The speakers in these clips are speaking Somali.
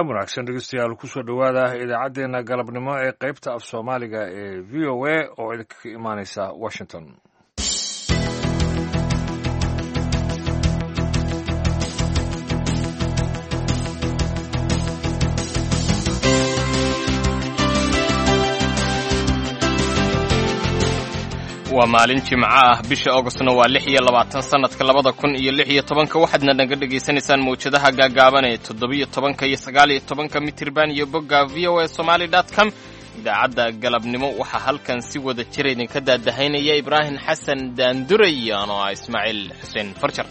galab wanaagsan dhegeystayaal kusoo dhowaada idaacaddeenna galabnimo ee qaybta af soomaaliga ee v o a oo idinka ka imaaneysa washington waa maalin jimco ah bisha augustna waa lix iyo labaatan sannadka labada kun iyo lix iyo tobanka waxaadna naga dhegaysanaysaan mawjadaha gaagaaban ee toddobiyo tobanka iyo sagaal iyo tobanka mitirban iyo bogga v o a somaali dot com idaacadda galabnimo waxaa halkan si wada jira idinka daadahaynaya ibraahim xasan daanduray anoo ah ismaaciil xuseen farjar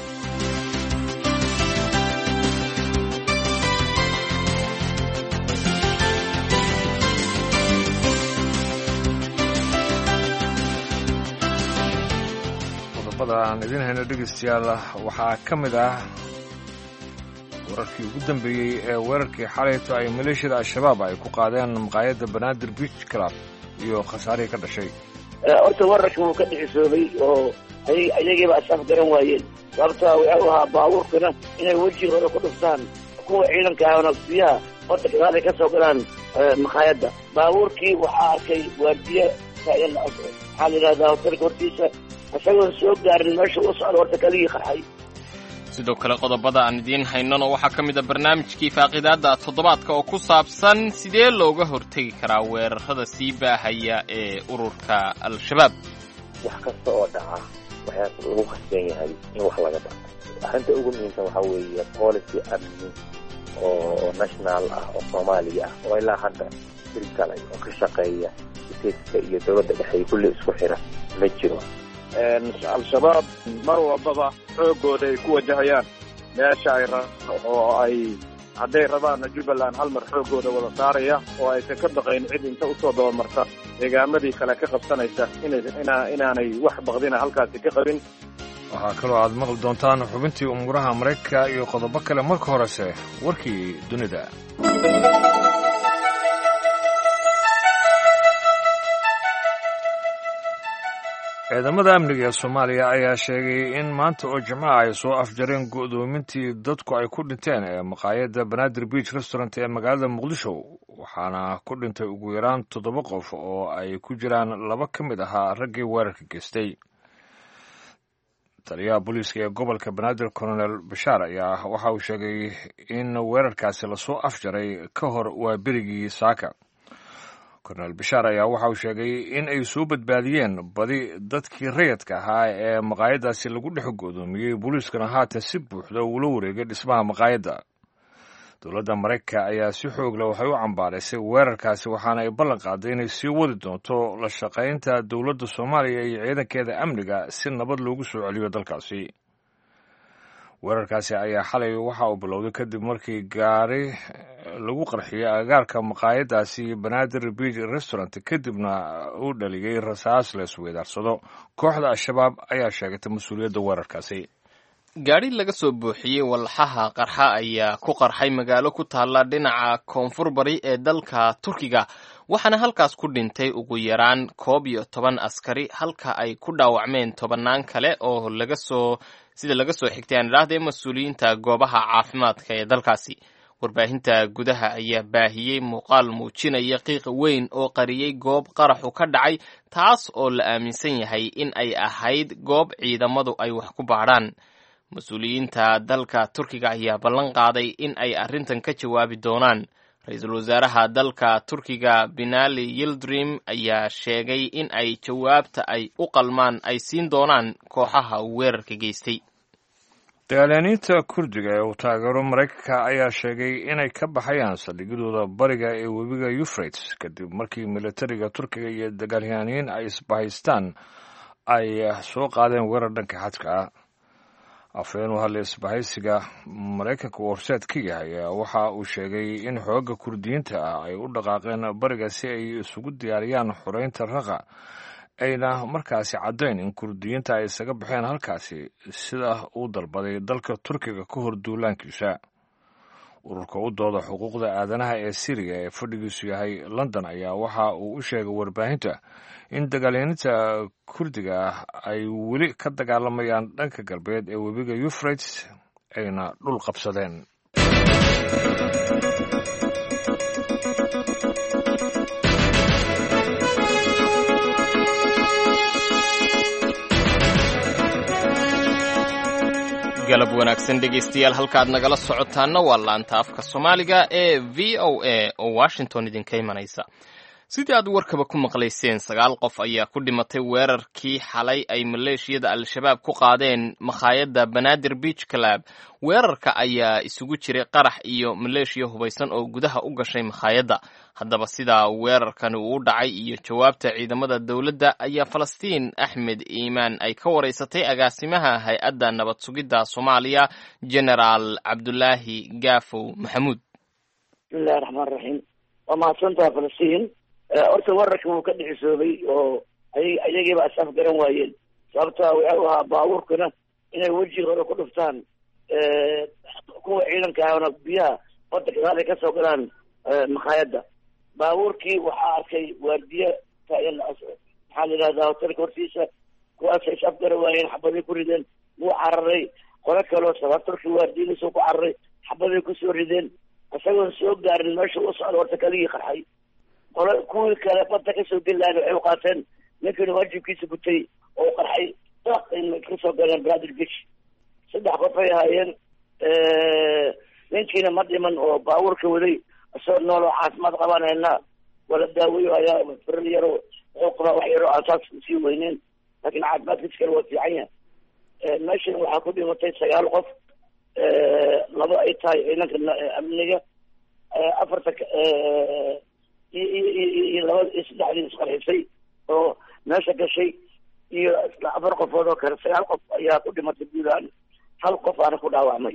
aan idin hayno dhegeystayaal waxaa ka mid ah wararkii ugu dambeeyey ee weerarkii xalayto ay maleeshiyada al-shabaab ay ku qaadeen maqaayadda banaadir beach club iyo khasaarihii ka dhashay horta wararka wuu ka dhicisoobay oo ayagiiba ashaaf garan waayeen sababtaa wuxuu ahaa baabuurkana inay wejigooda ku dhuftaan kuwa ciidanka ah nafsiyaha horta gadaalay ka soo galaan maqaayadda baabuurkii waxaa arkay waardiye taagan maxaa la yidhahdaa hotelka hortiisa isagoon soo gaarin meesha u socda horta kaligii qarxay sidoo kale qodobada aan idiin haynona waxaa ka mid a barnaamijkii faaqidaadda toddobaadka oo ku saabsan sidee looga hortegi karaa weerarada sii baahaya ee ururka al-shabaab wax kasta oo dhaca waxaa lagu khasban yahay in wax laga barto arrinta ugu muhiimsan waxaa weeye policy amni oo national ah oo soomaaliya ah oo ilaa hadda hirgalay oo ka shaqeeya stateska iyo dowladda dhexe kulli isku xira ma jiro al-shabaab mar walbaba xoogooda ay ku wajahayaan meesha ay oo ay hadday rabaanna jubbaland hal mar xoogooda wada saaraya oo aysan ka baqayn cid inta usoo dabamarta deegaamadii kale ka qabsanaysa inaanay wax baqdina halkaasi ka qabin waxaa kaloo aad maqli doontaan xubintii umuuraha maraykanka iyo qodobo kale marka horese warkii dunida ciidamada amniga ee soomaaliya ayaa sheegay in maanta oo jimcaha ay soo afjareen go'doomintii dadku ay ku dhinteen ee maqaayadda banaadir beach restaurant ee magaalada muqdisho waxaana ku dhintay ugu yaraan toddoba qof oo ay ku jiraan laba ka mid ahaa raggii weerarka geystay taliyaha booliiska ee gobolka banaadir colonel bashaar ayaa waxa uu sheegay in weerarkaasi lasoo afjaray ka hor waa berigii saaka kornel bashaar ayaa waxa uu sheegay in ay soo badbaadiyeen badi dadkii rayadka ahaa ee maqaayaddaasi lagu dhex go'doomiyey booliiskana haatan si buuxda uula wareegay dhismaha maqaayadda dowladda maraykanka ayaa si xoogle waxay u cambaaraysay weerarkaasi waxaana ay ballan qaaday inay sii wadi doonto la shaqaynta dowladda soomaaliya iyo ciidankeeda amniga si nabad loogu soo celiyo dalkaasi weerarkaasi ayaa xalay waxa uu bilowday kadib markii gaari lagu qarxiyey agaarka maqaayaddaasi banaadir beach restaurant kadibna uu dhaliyey rasaas la isweydaarsado kooxda al-shabaab ayaa sheegatay mas-uuliyadda weerarkaasi gaadhi laga soo buuxiyey walxaha qarxa ayaa ku qarxay magaalo ku taalla dhinaca koonfur bari ee dalka turkiga waxaana halkaas ku dhintay ugu yaraan koob iyo toban askari halka ay ku dhaawacmeen tobannaan kale oo laga soo sida laga soo xigtay aan idhaahdee mas-uuliyiinta goobaha caafimaadka ee dalkaasi warbaahinta gudaha ayaa baahiyey muuqaal muujinaya qiiq weyn oo qariyey goob qaraxu ka dhacay taas oo la aaminsan yahay in ay ahayd goob ciidamadu ay wax ku baadhaan mas-uuliyiinta dalka turkiga ayaa ballan qaaday in ay arrintan ka jawaabi doonaan ra-iisul wasaaraha dalka turkiga binali yildrim ayaa sheegay in ay jawaabta ay u qalmaan ay siin doonaan kooxaha weerarka geystay dagaalyaaniinta kurdiga ee uu taageero maraykanka ayaa sheegay inay ka baxayaan saldhigyadooda bariga ee webiga yufrates kadib markii militariga turkiga iyo dagaalyaaniin ay isbahaystaan ay soo qaadeen weerar dhanka xadka ah afhayeen u hadlay isbahaysiga maraykanka uu horseed ka yahay waxa uu sheegay in xoogga kurdiyiinta ah ay u dhaqaaqeen bariga si ay isugu diyaariyaan xoreynta raqa ayna markaasi caddayn in kurdiyiinta ay isaga baxeen halkaasi sida uu dalbaday dalka turkiga ka hor duulaankiisa ururka u dooda xuquuqda aadanaha ee siriya ee fadhigiisu yahay london ayaa waxa uu u sheegay warbaahinta in dagaalyaninta kurdiga ah ay weli ka dagaalamayaan dhanka galbeed ee webiga yufrates ayna dhul qabsadeen galab wanaagsan dhegaystayaal halkaad nagala socotaana waa laanta afka soomaaliga ee v o a oo washington idinka imanaysa sidii aad warkaba ku maqlayseen sagaal qof ayaa ku dhimatay weerarkii xalay ay maleeshiyada al-shabaab ku qaadeen makhaayadda banaadir beach club weerarka ayaa isugu jiray qarax iyo maleeshiya hubaysan oo gudaha u gashay makhaayadda haddaba sidaa weerarkani uu dhacay iyo jawaabta ciidamada dowladda ayaa falastiin axmed iimaan ay ka waraysatay agaasimaha hay-adda nabad sugidda soomaaliya generaal cabdulaahi gaafow maxamuud bismillahi raxmaan raxiim waa mahadsantaha falastiin horta wararka wuu ka dhicisoobay oo ay ayagiiba asaaf garan waayeen sababta waxau ahaa baabuurkana inay wejigooda ku dhuftaan kuwa ciidanka ahna biyaha badda gadaal ay kasoo galaan makhaayadda baabuurkii waxaa arkay waardiye taagan maxaa la yidhahdaa hotelka hortiisa kuwaasay is afgara waayeen xabaday ku rideen wuu cararay qolo kaloo sabaturkii waardiyadiisuu ku cararay xabaday kusoo rideen isagoon soo gaarin meesha u socda horta kaligii qarxay qolo kuwii kale badda kasoo geli lahayn waxay u qaateen ninkani waajibkiisa gutay oo u qarxay daaqay kasoo galeen brother beach saddex qof ay ahaayeen ninkiina ma dhiman oo baabuurka waday isagoo nool oo caafimaad qabaan haynaa wala daaweyo ayaa firar yaro wuxuu qabaa wax yaro aan saas sii weyneyn laakiin caafimaadkiisa kale waa fiican yahay meeshan waxaa ku dhimatay sagaal qof laba ay tahay ciidanka amniga afarta iyo laba iyo saddexdii isqarxisay oo meesha gashay iyo afar qofood oo kale sagaal qof ayaa ku dhimatay guud ahaan hal qof aana ku dhaawacmay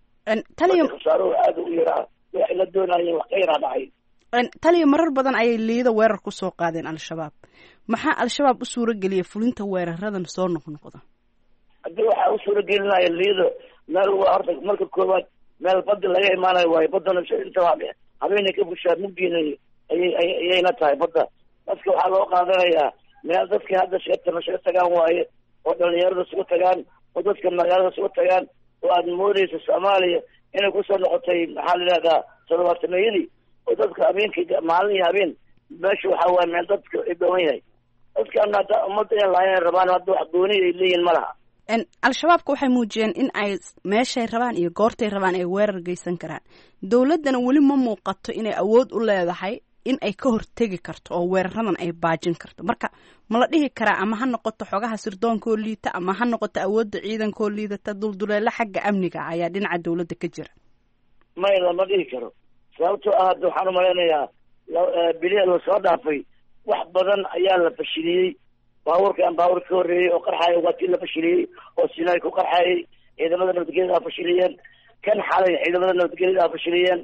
taliya khasaaruhu aada u yaraa waxay la doonayeen wax ka yaraa dhacay taliya marar badan ayay liida weerar ku soo qaadeen al-shabaab maxaa al-shabaab u suura geliyay fulinta weeraradan soo noqnoqda haddii waxaa u suura gelinaya liido meel waa horta marka koowaad meel bada laga imaanayo waayo badana inta habeenay ka bushaa mugdiina ayay ayayna tahay badda dadka waxaa loo qaadanayaa meel dadka hadda sheegtana shaga tagaan waaye oo dhalinyarada isugu tagaan oo dadka magaalada isugu tagaan oo aad moodeysa soomaaliya inay kusoo noqotay maxaa la yidhahdaa todobaatanayadii oo dadka habeenkii maalin iyo habeen meesha waxaa waaye meel dadka ay dhoowan yahay dadkaana hadda ummadda in lahayn rabaan hadda wax gooni ay leeyihin ma laha al-shabaabka waxay muujiyeen in ay meeshay rabaan iyo goortay rabaan ay weerar geysan karaan dowladdana weli ma muuqato inay awood u leedahay in ay ka hortegi karto oo weeraradan ay baajin karto marka ma la dhihi karaa ama ha noqoto xogaha sirdoonkaoo liita ama ha noqoto awoodda ciidankaoo liidata dulduleelo xagga amniga ayaa dhinaca dowladda ka jira may lama dhihi karo sababtoo ah hadda waxaan umalaynayaa biliya lasoo dhaafay wax badan ayaa la fashiliyey baabuurkan baabuur ka horreeyey oo qarxaaya waa kii la fashiliyey oo sinay ku qarxaayay ciidamada nabadgelyada a fashiliyeen kan xalay ciidamada nabadgelyada a fashiliyeen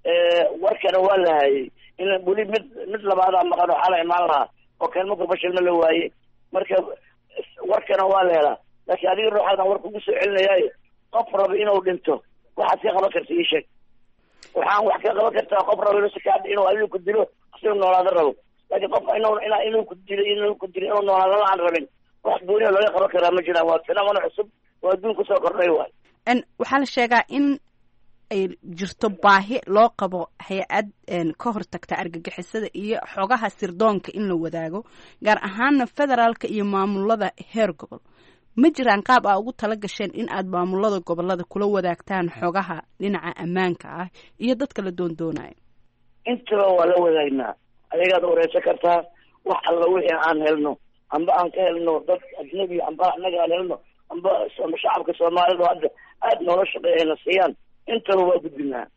warkana waa la hayay in weli mid mid labaadaa maqan oo xala imaan lahaa oo kan marka fashilma la waayey marka warkana waa la helaa laakiin adiga ruuxaadan war kugu soo celinayaayo qof raba inuu dhinto waxaad ka qaban karta ii sheeg waxaan wax ka qaban kartaa qof raba inuu sikaadhi inuu adiga ku dilo asiga noolaado rabo laakiin qof inuu ina inuu ku dilo inuu ku dilo inuu noolaado la aan rabin wax gooniya looga qaban karaa ma jiraan waa fenamano cusub oo adduun kusoo kordhay waay waxaa la sheegaa in ay jirto baahi loo qabo hay-ad ka hortagta argagixisada iyo xogaha sirdoonka in la wadaago gaar ahaana federaalka iyo maamulada heer gobol ma jiraan qaab aa ugu tala gasheen in aad maamulada gobolada kula wadaagtaan xogaha dhinaca ammaanka ah iyo dadka la doondoonayo intaba waa la wadaagnaa ayagaad wareysan kartaa wax alla wixii aan helno amba aan ka helno dad ajnabi amba annaga aan helno amba shacabka soomaalida hadda aada noola shaqeeyana siiyaan intaba waa gudbinaa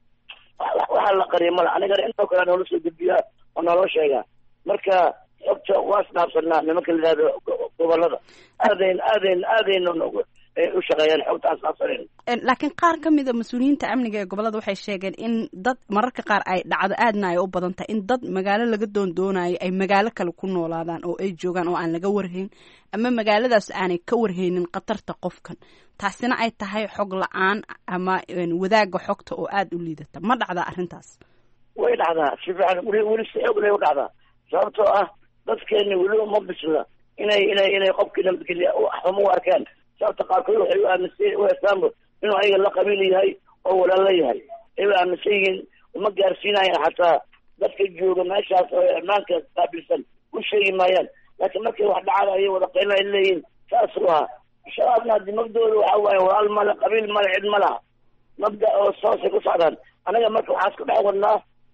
waxaa la qariya mala anigana intoo kale noola soo gudbiyaa oo noola sheegaa marka xogta waa isdhaafsanaa nimanka la yihahdo gobolada aadayn aadayn aadayna noogu u shaqeeyaan xogta aan isdhaafsanayn laakiin qaar ka mid a mas-uuliyiinta amniga ee gobolada waxay sheegeen in dad mararka qaar ay dhacdo aadna ay u badan tahay in dad magaalo laga doondoonayo ay magaalo kale ku noolaadaan oo ay joogaan oo aan laga warhayn ama magaaladaas aanay ka warhaynin khatarta qofkan taasina ay tahay xog la-aan ama wadaagga xogta oo aada u liidata ma dhacdaa arrintaas way dhacdaa si fiican weli weli si xoog lay u dhacdaa sababtoo ah dadkeeni weli uma bisla inay inay inay qofkii nabadgelya xumo u arkaan sababta qaarkood waxay u aaminsan u heestaanba inuu ayaga la qabiil yahay oo walaalo yahay ay u aaminsan yihiin uma gaarsiinayaan xataa dadka jooga meeshaas oo ammaanka qaabilsan u sheegi maayaan laakiin markay wax dhacaan ayay wada qayla ay leeyihin saasuu ahaa shabaabna haddi magdooda waxa waaye walaal male qabiil male cid ma laha mabda oo soosay ku socdaan anaga marka waxaan isku dhex wadnaa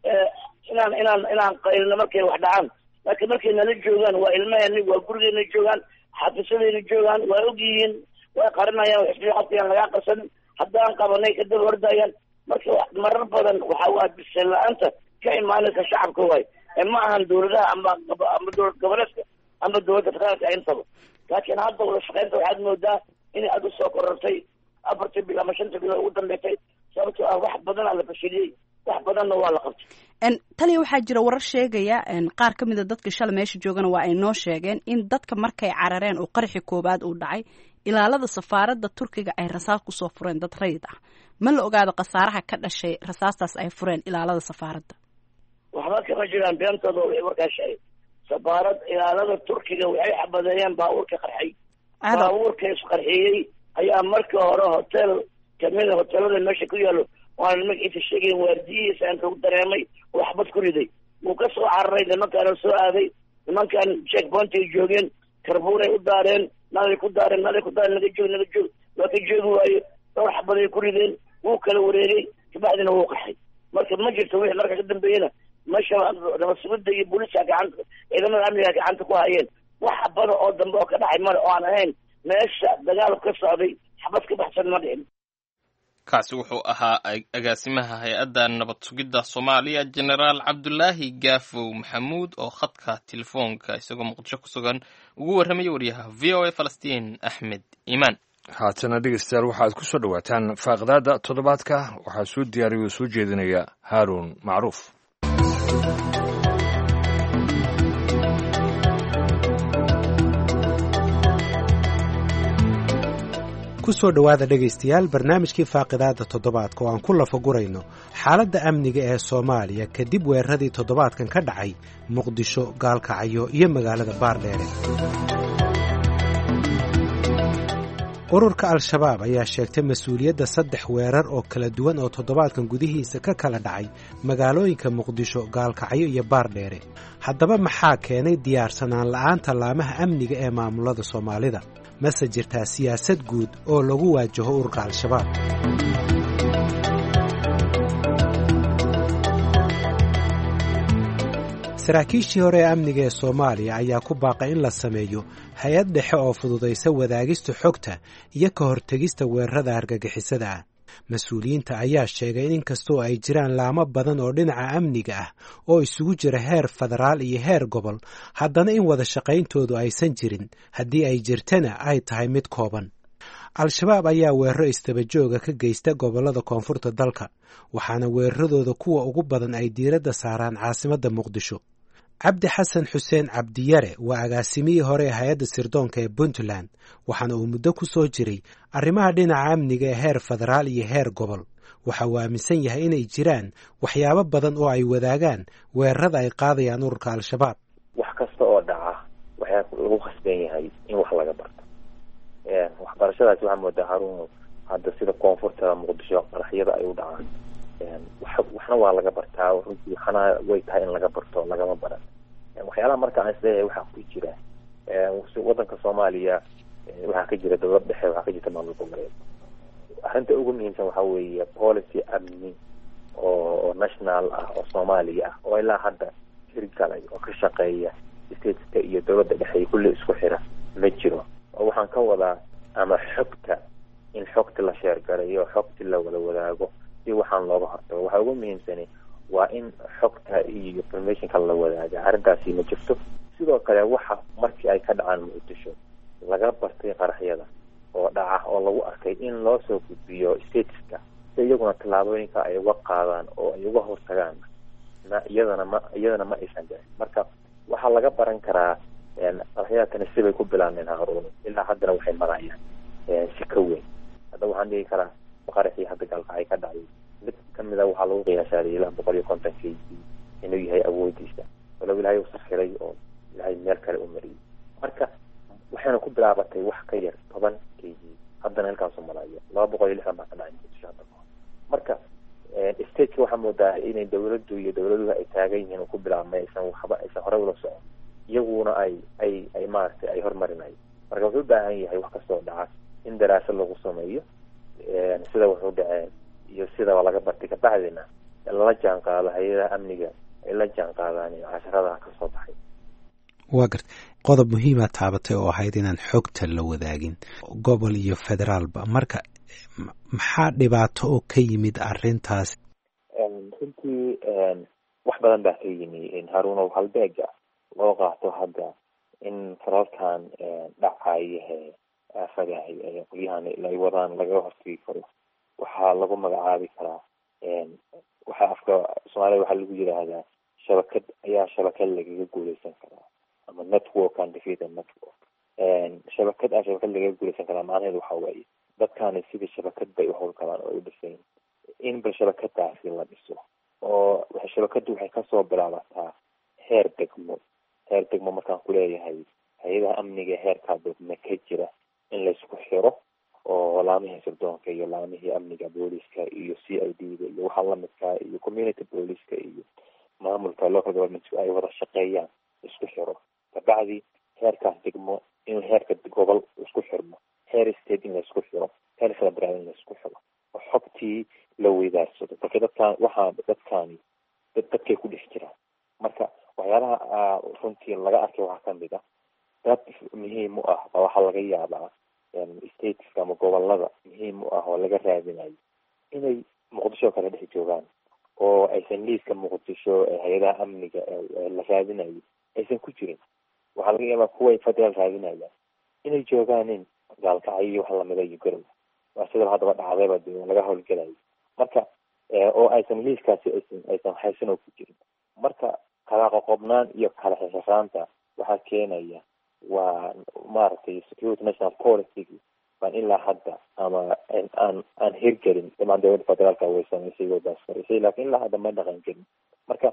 inaan inaan inaan qaylino markay wax dhacaan laakiin markay nala joogaan waa ilmaheni waa gurigeena joogaan xafiisadeena joogaan waa og yihiin way qarinayaan xisbiaqadkayaan lagaa qarsanin haddaan qabanay kadaba ordayaan marka marar badan waxa waa biseen la-aanta ka imaanaysa shacabka waay ee ma ahan dawladaha ama ama dowlad goboleedka ama dowladda federaalka intaba laakiin hadda wada shaqeynta waxaad moodaa inay aada usoo korortay afartii bil ama shanta bilood ugu dambeysay sababtoo ah wax badanaa la fashiliyey wax badanna waa la qabtay taliya waxaa jira warar sheegaya qaar ka mida dadka shalay meesha joogana waa ay noo sheegeen in dadka markay carareen oo qaraxi koowaad uu dhacay ilaalada safaaradda turkiga ay rasaas kusoo fureen dad rayid ah ma la ogaado khasaaraha ka dhashay rasaastaas ay fureen ilaalada safaaradda waxba kama jiraan beentooda way warkaa sheegay safaarad ilaalada turkiga waxay xabadeeyeen baabuurka qarxay baabuurka isqarxiyey ayaa markii hore hotel kamida hotelada meesha ku yaalo waana magaciisa sheegayn waardiyihiisa aan kagu dareemay oo waxbad ku riday wuu ka soo cararay nimankaana soo aaday nimankan check pointay joogeen karbuuray u daareen nalay ku daareen nalay ku daareen naga joog naga joog waa ka joogi waayo dhowr xabaday ku rideen wuu kala wareegay kabacdina wuu qaxay marka ma jirto wixii marka ka dambeeyena meesha nabasugida iyo booliska gacanta ciidamada amniga gacanta ku hayeen wax xabada oo dambe oo ka dhacay male oo aan ahayn meesha dagaal ka socday xabad ka baxsan ma dhicin kaasi wuxuu ahaa agaasimaha hay-adda nabad sugidda soomaaliya jenaraal cabdulaahi gaafow maxamuud oo khadka telefoonka isagoo muqdisho ku sugan ugu warramaya wariyaha v o a falastiin axmed iimaan haatana dhegeystayaal waxaad ku soo dhowaataan faaqdaada toddobaadka waxaa soo diyaariya oo soo jeedinaya haaruun macruuf kusoo dhowaada dhegaystayaal barnaamijkii faaqidaada toddobaadka oo aan ku lafagurayno xaaladda amniga ee soomaaliya kadib weeraradii toddobaadkan ka dhacay muqdisho gaalkacyo iyo magaalada baardheere ururka al-shabaab ayaa sheegtay mas-uuliyadda saddex weerar oo kala duwan oo toddobaadkan gudihiisa ka kala dhacay magaalooyinka muqdisho gaalkacyo iyo baardheere haddaba maxaa keenay diyaarsanaan la'aanta laamaha amniga ee maamulada soomaalida mase jirtaa siyaasad guud oo lagu waajaho ururka al-shabaab saraakiishii hore ee amniga ee soomaaliya ayaa ku baaqay in la sameeyo hay-ad dhexe oo fududaysa wadaagista xogta iyo ka hortegista weerarada argagixisada ah mas-uuliyiinta ayaa sheegay in inkastoo ay jiraan laamo badan oo dhinaca amniga ah oo isugu jira heer federaal iyo heer gobol haddana in wada shaqayntoodu aysan jirin haddii ay jirtana ay tahay mid kooban al-shabaab ayaa weeraro istabajooga ka geysta gobollada koonfurta dalka waxaana weeraradooda kuwa ugu badan ay diiradda saaraan caasimadda muqdisho cabdi xasan xuseen cabdiyare waa agaasimihii hore ee hay-adda sirdoonka ee puntland waxaana uu muddo ku soo jiray arrimaha dhinaca amniga ee heer federaal iyo heer gobol waxa uu aaminsan yahay inay jiraan waxyaabo badan oo ay wadaagaan weerarada ay qaadayaan ururka al-shabaab wax kasta oo dhaca waxaa lagu khasban yahay in wax laga barto waxbarashadaasi waxaa moodaa haruun hadda sida koonfurta muqdisho qaraxyada ay u dhacaan waxna waa laga bartaa runtii waxna way tahay in laga barto lagama baran waxyaalaha marka aan isleeyahay waxaa ku jira wadanka soomaaliya waxaa ka jira dowlad dhexe waxaa ka jirta maamul goboleed arrinta ugu muhiimsan waxaa weeye policy amni oo national ah oo soomaaliya ah oo ilaa hadda hirgalay oo ka shaqeeya stateska iyo dowladda dhexe kulli isku xira ma jiro oo waxaan ka wadaa ama xogta in xogti la sheergalayo xogti la wada wadaago si waxaan looga hortago waxaa ugu muhiimsani waa in xogta iyo informationka la wadaaga arrintaasi ma jirto sidoo kale waxa markii ay ka dhacaan muqdisho laga bartay qaraxyada oo dhaca oo lagu arkay in loo soo gudbiyo stateska si iyaguna tallaabooyinka ay uga qaadaan oo ay uga hortagaan ma iyadana ma iyadana ma aysan dhicin marka waxaa laga baran karaa qaraxyadaatani sibay ku bilaabmeen haruun ilaa haddana waxay marayaan si ka weyn hadda waxaan dhigi karaa qaraxii hadda gaalkacay ka dhacday mid kamid a waxaa lagu qiyaasaaday ilaa boqol iyo konton k g inuu yahay awoodiisa walow ilaahay u sakiray oo ilaahay meel kale u mariyay marka waxayna ku bilaabatay wax ka yar toban k g haddana halkaasu malaayo laba boqol iyo lixdan baa ka dhacay muqdisho hadda kahor marka stateka waxaa moodaa inay dawladdu iyo dawladuhu ay taagan yihiin oo ku bilaabmay aysan waxba aysan horey ula socon iyaguna ay ay ay maaragtay ay hormarinayo marka wuxuu u baahan yahay wax kastoo dhaca in daraasad lagu sameeyo sida wuxuu dhaceen iyo sidaba laga bartay kabacdina lala jaan qaado hay-adaha amniga ay la jaan qaadaan casharadaha kasoo baxay waa garta qodob muhiima taabatay oo ahayd inaan xogta la wadaagin gobol iyo federaalba marka maxaa dhibaato oo ka yimid arrintaas runtii wax badan baa ka yimi haruunow halbeega loo qaato hadda in faralkan dhacayahe aafadahay qolyahan ay wadaan lagaga hortegi karo waxaa lagu magacaabi karaa waxaa afka soomaalida waxaa lagu yidhaahdaa shabakad ayaa shabakad lagaga guuleysan karaa ama network and defeated network shabakad aa shabakad lagaga guuleysan karaa macnaheedu waxa waaye dadkani sidii shabakad bay uhowlgalaan oo ay udhisayn in bal shabakadaasi la dhiso oo shabakadu waxay kasoo bilaabataa heer degmo heer degmo markaan kuleeyahay hay-adaha amniga heerkaa degme ka jira in laysku xiro oo laamihii sirdoonka iyo laamihii amniga booliska iyo c i d da iyo waxaa lamidkaa iyo community booliska iyo maamulka local government ay wada shaqeeyaan isku xiro kabacdi heerkaas degmo in heerka gobol isku xirmo heer state in laisku xiro heer federal in laisku xiro oo xogtii la weydaarsado marka dadkaan waxaa dadkaani dad dadkay ku dhex jiraan marka waxyaalaha runtii laga arkay waxaa kamid ah dad muhiim u ah baa waxaa laga yaabaa stateska ama gobolada muhiim u ah oo laga raadinayo inay muqdisho kala dhex joogaan oo aysan liiska muqdisho ee hay-adaha amniga la raadinayo aysan ku jirin waxaa laga yaabaa kuway federal raadinayaan inay joogaanin gaalkacyo iyo wax lamida iyo garow waa sidaba haddaba dhacdayba de laga howlgelayo marka oo aysan liiskaasi aysan aysan haysan oo ku jirin marka kala qoqobnaan iyo kala xirxiraanta waxaa keenaya waa maaragtay security national policy baan ilaa hadda ama aan aan hirgelin damaan dowladda federaalka way samaysay way baasmarisay lakin ilaa hadda ma dhaqan gelin marka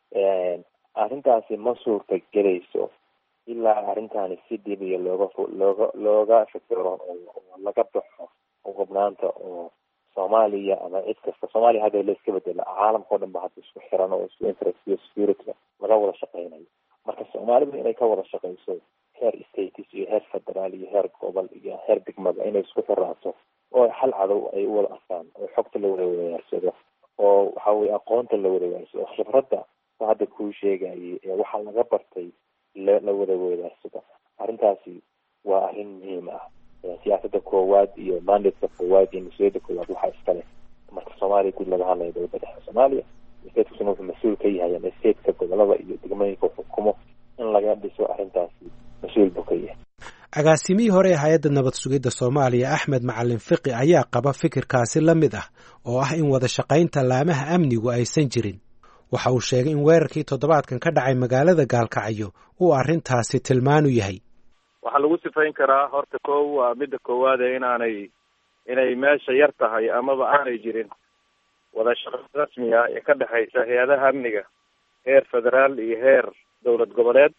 arrintaasi ma suurta gelayso ilaa arrintaani si dhibiya looga looga looga fikiro oo laga baxo qobnaanta oo soomaaliya ama cid kasta soomaaliya hadda la iska bedela caalamka o dhan ba hadda isku xiran oo isku interest iyo security laga wada shaqeynayo marka soomaalida inay ka wada shaqeyso heer states iyo heer federaal iyo heer gobol iyo heer degmada inay isku xiraato oo hal cadow ay u wada arkaan oo xogta la wada wadaarsado oo waxa weye aqoonta la wada wadaarsado oo khibradda hadda kuu sheegayay ee waxaa laga bartay la wada wadaarsado arrintaasi waa arrin muhiim ah siyaasada koowaad iyo mandateka koowaad iyo mas-uuliyadda koowaad waxaa iskale marka soomaaliya guud laga hadlayo dowladda dhexe soomaaliya statekasuna wuxuu mas-uul ka yahay ama stateka gobolada iyo degmooyinka xukumo in laga dhiso arrintaasi mas-uul buu ka yahay agaasimihii hore ee hay-adda nabad sugidda soomaaliya axmed macalin fiqi ayaa qaba fikirkaasi la mid ah oo ah in wada shaqaynta laamaha amnigu aysan jirin waxa uu sheegay in weerarkii toddobaadkan ka dhacay magaalada gaalkacyo uu arrintaasi tilmaanu yahay waxaa lagu sifayn karaa horta kow waa midda koowaade inaanay inay meesha yar tahay amaba aanay jirin wada shaqo rasmi ah ee ka dhexaysa hay-adaha amniga heer federaal iyo heer dowlad goboleed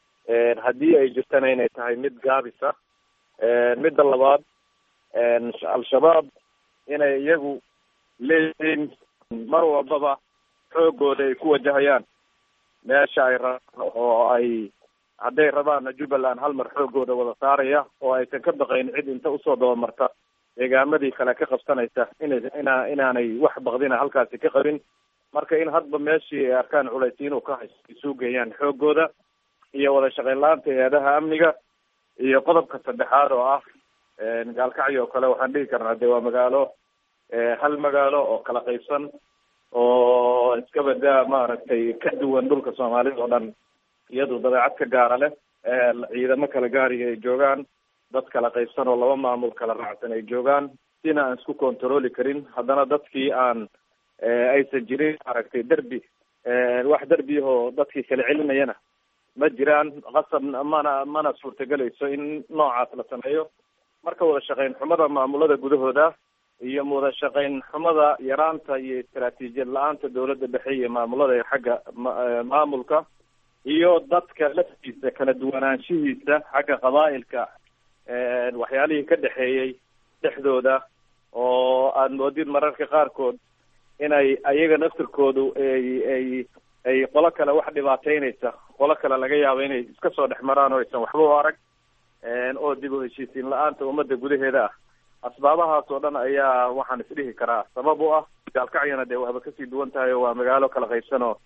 haddii ay jirtana inay tahay mid gaabis ah midda labaad al-shabaab inay iyagu leeyihiin mar walbaba xoogooda ay ku wajahayaan meesha ay rabaan oo ay hadday rabaanna jubbaland hal mar xoogooda wada saaraya oo aysan ka baqayn cid inta usoo dabamarta deegaamadii kale ka qabsanaysa ina ina inaanay wax baqdina halkaasi ka qabin marka in hadba meeshii ay arkaan culaysi inuu ka haysto isuu geeyaan xoogooda iyo wada shaqayn la-aanta hay-adaha amniga iyo qodobka saddexaad oo ah gaalkacyo oo kale waxaan dhihi karnaa de waa magaalo hal magaalo oo kala qaybsan oo iska badaa maaragtay ka duwan dhulka soomaalida oo dhan iyadu dabeecad ka gaara leh ciidamo kala gaariga ay joogaan dad kala qaybsan oo laba maamul kala raacsan ay joogaan sina aan isku controli karin haddana dadkii aan aysan jirin maaragtay derbi wax derbiyahoo dadkii kala celinayana ma jiraan qasab mana mana suurtagelayso in noocaas la sameeyo marka wada shaqayn xumada maamulada gudahooda iyo wada shaqayn xumada yaraanta iyo istaraatiijiyad la-aanta dowladda dhexe iyo maamulada xagga maamulka iyo dadka laftiisa kala duwanaanshihiisa xagga qabaa'ilka waxyaalihii ka dhexeeyey dhexdooda oo aad moodid mararka qaarkood inay ayaga naftirkoodu ay ay ay qolo kale wax dhibaateynaysa qolo kale laga yaabo inay iska soo dhex maraan oo aysan waxba u arag oo dib u heshiisiin la-aanta ummadda gudaheeda ah asbaabahaas oo dhan ayaa waxaan isdhihi karaa sabab u ah gaalkacyana dee waaba kasii duwan tahay oo waa magaalo kala qaybsan oo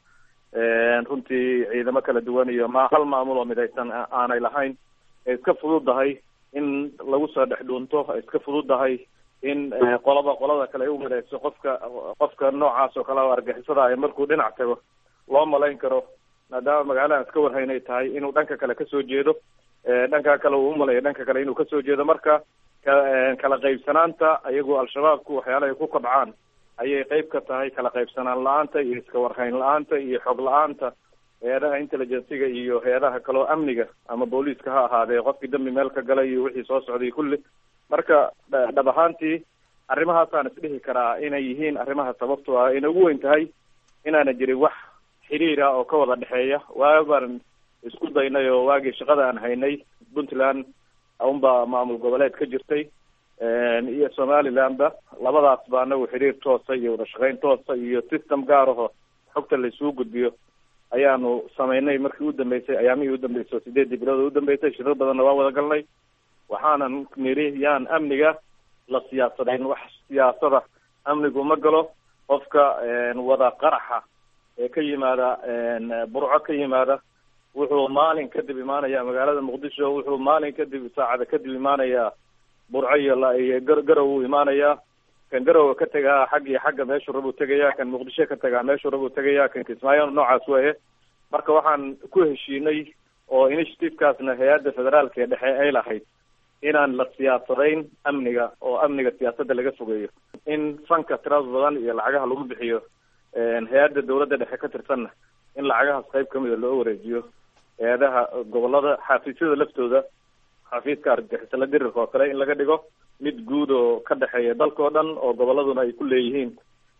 runtii ciidamo kala duwan iyo ma hal maamul oo midaysan aanay lahayn ay iska fududahay in lagu soo dhex dhuunto ay iska fududahay in qolaba qolada kale ay u midayso qofka qofka noocaas oo kale oo argixisada ay markuu dhinac tago loo malayn karo maadaama magaaladan iska warhayn ay tahay inuu dhanka kale kasoo jeedo dhanka kale uu umalayo dhanka kale inuu kasoo jeedo marka kala qaybsanaanta ayagu al-shabaabku waxyaalahay ku kobcaan ayay qeyb ka tahay kala qaybsanaan la-aanta iyo iska warhayn la-aanta iyo xog la-aanta hay-adaha intelligenciga iyo hay-adaha kaleo amniga ama booliiska ha ahaadee qofkii dambi meel ka galay iyo wixii soo socday kulli marka dhab ahaantii arrimahaasaan isdhihi karaa inay yihiin arrimaha sababto ah ayna ugu weyn tahay inaana jirin wax xiriir ah oo ka wada dhexeeya waa baan isku daynay oo waagii shaqada aan haynay puntland unbaa maamul goboleed ka jirtay iyo somalilandba labadaas ba anagu xiriir toosa iyo wada shaqeyn toosa iyo system gaar aho xogta laisugu gudbiyo ayaanu samaynay markii u dambeysay ayaamihii udambeysay oo sideedii bilood u dambeysay shirar badanna waa wada galnay waxaanan nidhi yaan amniga la siyaasadayn wax siyaasada amnigu ma galo qofka wada qaraxa ee ka yimaada burco ka yimaada wuxuu maalin kadib imaanaya magaalada muqdisho wuxuu maalin kadib saacada kadib imaanaya burco iyo iyo garow uu imaanayaa kan garowa ka tegaa xag iyo xagga meeshuu rabuu tegaya kan muqdisho ka tegaa meeshuu rabuu tegaya kan kismaayo noocaas weeye marka waxaan ku heshiinay oo initiativekaasna hay-adda federaalka ee dhexe ay lahayd inaan la siyaasadayn amniga oo amniga siyaasadda laga fogeeyo in fanka tirada badan iyo lacagaha lagu bixiyo hay-adda dawladda dhexe ka tirsanna in lacagahaas qayb kamida loo wareejiyo hay-adaha gobolada xafiisyada laftooda xafiiska argagixisala dirirka oo kale in laga dhigo mid guud oo ka dhexeeya dalka oo dhan oo goboladuna ay ku leeyihiin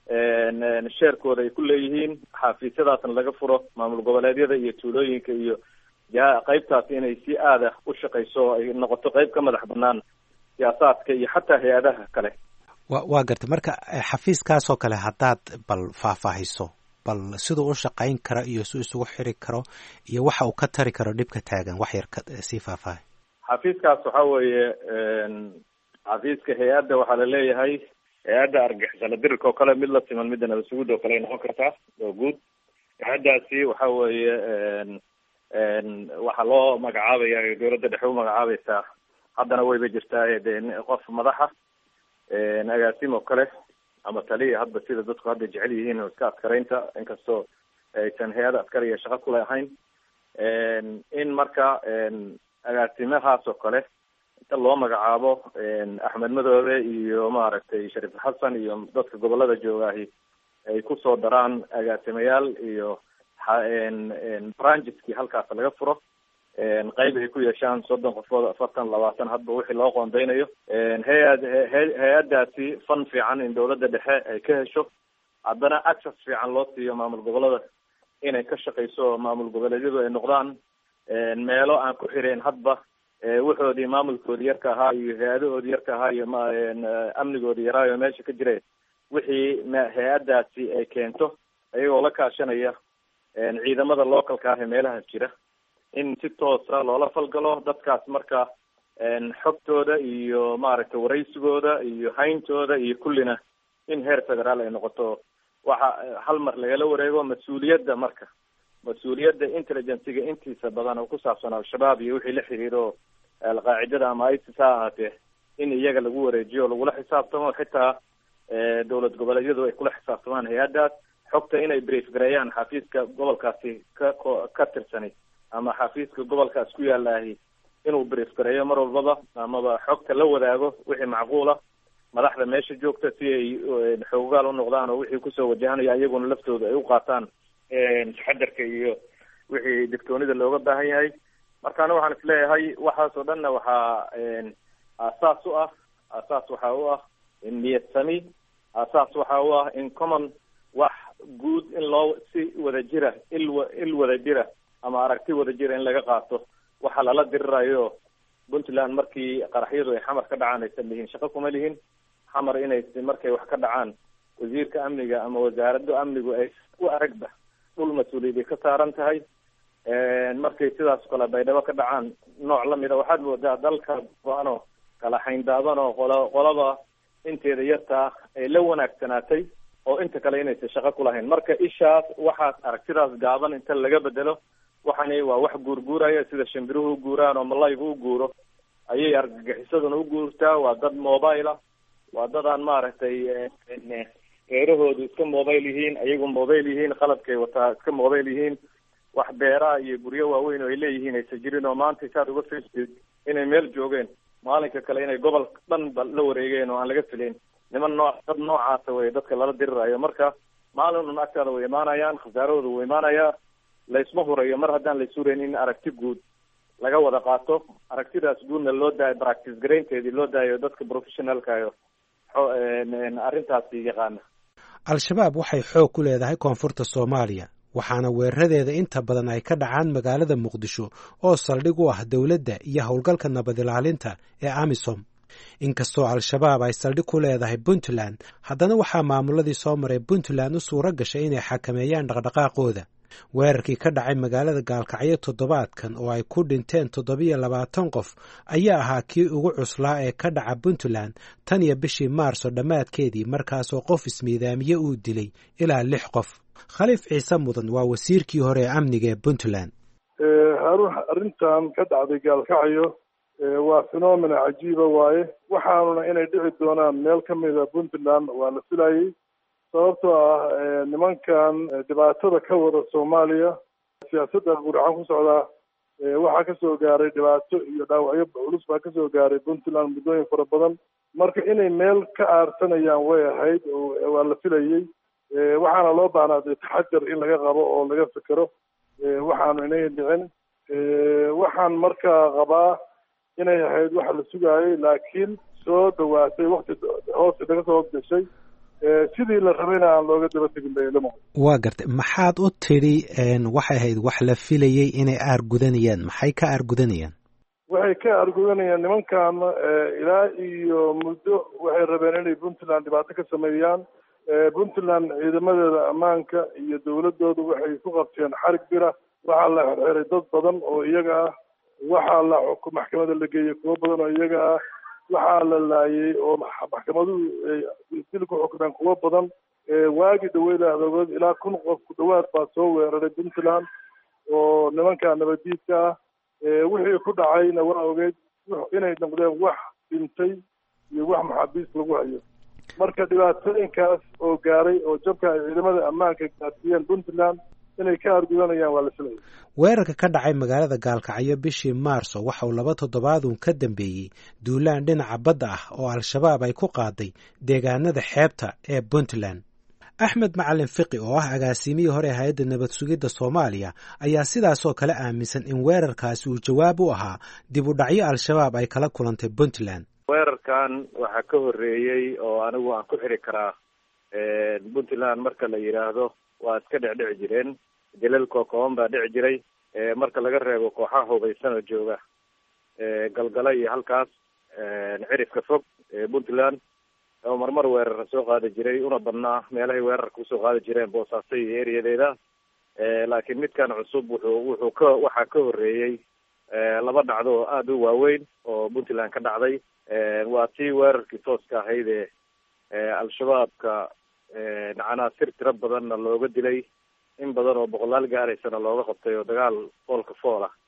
sheerkooda ay ku leeyihiin xafiisyadaasna laga furo maamul goboleedyada iyo tuulooyinka iyo ja qaybtaasi inay si aada u shaqeyso oo ay noqoto qayb ka madax banaan siyaasaadka iyo xataa hay-adaha kale wa waa gartay marka xafiiskaasoo kale haddaad bal faahfaahiso bal siduu u shaqayn karo iyo si isugu xiri karo iyo waxa uu ka tari karo dhibka taagan wax yar ka sii faahfaahay xafiiskaas waxa weeye xafiiska hay-adda waxaa laleeyahay hay-adda argixisala dirirka oo kale mid la siman midda nabasugud oo kale ay noqon kartaa oo guud hay-addaasi waxa weeye waxaa loo magacaabaya dawladda dhexe u magacaabaysaa haddana wayba jirtaa de qof madaxa agaasim oo kale ama taliya hadba sida dadku hadda jecel yihiin oo iska askaraynta inkastoo aysan hay-ada askariya shaqo kule ahayn in marka agaasimahaas oo kale inta loo magacaabo axmed madoobe iyo maaragtay shariif xasan iyo dadka gobolada joogaahi ay kusoo daraan agaasimayaal iyo brangeski halkaas laga furo qayb ay ku yeeshaan soddon qofood afartan labaatan hadba wixii loo qoondeynayo hay-ad hay-addaasi fan fiican in dawladda dhexe ay ka hesho haddana access fiican loo siiyo maamul gobolada inay ka shaqeyso maamul goboleedyadu ay noqdaan meelo aan ku xireen hadba wuxoodii maamulkoodi yarka ahaa iyo hay-adahoodi yarka ahaa iyo amnigoodi yaraayo meesha ka jire wixii hay-addaasi ay keento iyagoo la kaashanaya ciidamada localka ah ee meelahaas jira in si toosa loola falgalo dadkaas marka xogtooda iyo maaragtay waraysigooda iyo hayntooda iyo kullina in heer federaal ay noqoto waxa hal mar lagala wareego mas-uuliyadda marka mas-uuliyadda intelligenciga intiisa badan oo ku saabsan al-shabaab iyo wixii la xiriiro alqaacidada ama isis ha ahaatee in iyaga lagu wareejiyo lagula xisaabtamo xitaa dowlad goboleedyadu ay kula xisaabtamaan hay-addaas xogta inay brief gareeyaan xafiiska gobolkaasi ka ka tirsani ama xafiiska gobolkaas ku yaalahi inuu brief gareeyo mar walbaba amaba xogta la wadaago wixii macquula madaxda meesha joogta si ay xoogaal u noqdaan oo wixii kusoo wajahanaya iyaguna laftooda ay u qaataan taxadarka iyo wixii digtoonida looga baahan yahay markaana waxaan isleeyahay waxaas oo dhanna waxaa aasaas u ah aasaas waxa u ah in niyad sami aasaas waxa u ah in common wax guud in loo si wada jira il il wada jira ama aragti wada jira in laga qaato waxa lala dirirayo puntland markii qaraxyadu ay xamar ka dhacaan aysan lihin shaqo kuma lihin xamar inay markay wax ka dhacaan wasiirka amniga ama wasaaradda amnigu ay u aragba dhul mas-uuliyadi ka saaran tahay markay sidaas kale baydhabo ka dhacaan nooc lamida waxaad moodaa dalka go-ano kala xayndaaban oo qolo qolaba inteeda yartaa ay la wanaagsanaatay oo inta kale inaysan shaqo ku lahayn marka ishaas waxaas aragtidaas gaaban inta laga bedelo waxani waa wax guurguuraya sida shimbiruhu u guuraan oo malaygu u guuro ayay argagixisaduna u guurtaa waa dad mobile ah waa dad aan maaragtay geerahoodu iska mobile yihiin ayagu mobile yihiin qalabkay wataa iska mobile yihiin wax beeraha iyo guryo waaweyn oo ay leeyihiin aysan jirin oo maanta saad uga fiirsid inay meel joogeen maalinka kale inay gobol dhan ba la wareegeen oo aan laga filayn niman nooc dad noocaasa wey dadka lala dirirayo marka maalin un agtaada way imaanayaan khasaarahooda wuu imaanayaa laysma hurayo mar haddaan la surayn in aragti guud laga wada qaato aragtidaas guudna loo daayo practice garaynteedii loo daayo dadka professionalkayo arrintaasi yaqaana al-shabaab waxay xoog ku leedahay koonfurta soomaaliya waxaana weeraradeeda inta badan ay ka dhacaan magaalada muqdisho oo saldhig u ah dowladda iyo howlgalka nabad ilaalinta ee amisom inkastoo al-shabaab ay saldhig ku leedahay puntland haddana waxaa maamuladii soo maray puntland u suuro gashay inay xakameeyaan dhaqdhaqaaqooda weerarkii ka dhacay magaalada gaalkacyo toddobaadkan oo ay ku dhinteen toddobiyo labaatan qof ayaa ahaa kii ugu cuslaa ee ka dhaca puntland tan iyo bishii maarso dhammaadkeedii markaasoo qof ismiidaamiye uu dilay ilaa lix qof khaliif ciise mudan waa wasiirkii hore ee amniga ee puntland haruun arrintan ka dhacday gaalkacyo waa phenomena cajiiba waaye waxaanuna inay dhici doonaan meel ka mida puntland waa la filayay sababtoo ah nimankan dhibaatada ka wada soomaaliya siyaasadda guracan ku socdaa waxaa kasoo gaaray dhibaato iyo dhaawacyo culus baa kasoo gaaray puntland muddooyin fara badan marka inay meel ka aarsanayaan way ahayd oo waa la filayey waxaana loo baahnaa dee taxadar in laga qabo oo laga fikero waxaanu inay dhicin waxaan markaa qabaa inay ahayd waxa la sugaayay laakiin soo dhawaatay wakti hoosta naga soo gashay sidii la rabayna aan looga daba tegin baylamo waa gartay maxaad u tidhi waxay ahayd wax la filayey inay aargudanayaan maxay ka aargudanayaan waxay ka aargudanayaan nimankan ilaa iyo muddo waxay rabeen inay puntland dhibaato ka sameeyaan puntland ciidamadeeda ammaanka iyo dowladooda waxay ku qabteen xarig bira waxaa la xirxiray dad badan oo iyaga ah waxaa la maxkamada la geeyey kuwo badan oo iyaga ah waxaa la laayay oo maxkamaduhu dil ku xukmeen kuwo badan waagi dhaweyd adogood ilaa kun qof ku dhawaad baa soo weeraray puntland oo nimanka nabadiidka ah wixii ku dhacayna waa ogeyd inay noqdeen wax dhintay iyo wax maxaabiis lagu hayo marka dhibaatooyinkaas oo gaaray oo jabka ay ciidamada ammaanka gaarsiiyeen puntland inay ka argudanayaan waa la filaya weerarka ka dhacay magaalada gaalkacyo bishii maarso waxa uu laba toddobaadun ka dambeeyey duulaan dhinaca badda ah oo al-shabaab ay ku qaaday deegaanada xeebta ee puntland axmed macalin fiqi oo ah agaasimihii hore hay-adda nabad sugidda soomaaliya ayaa sidaasoo kale aaminsan in weerarkaasi uu jawaab u ahaa dib u dhacyo al-shabaab ay kala kulantay puntland weerarkan waxaa ka horreeyey oo anigu aan ku xiri karaa puntland marka la yidhaahdo waa iska dhecdhici jireen jalal kookoban baa dhici jiray marka laga reebo kooxaha hubaysan oo jooga galgala iyo halkaas cirifka fog puntland oo marmar weerara soo qaadi jiray una badnaa meelahay weerarka usoo qaadi jireen boosaaso iyo eriyadeeda laakiin midkan cusub wuxuu wuxuu ka waxaa ka horreeyey laba dhacdo oo aada u waaweyn oo puntland ka dhacday waa tii weerarkii tooska ahayd ee al-shabaabka macnaha sir tiro badanna looga dilay in badan oo boqolaal gaaraysana looga qabtay oo dagaal foolka fool ah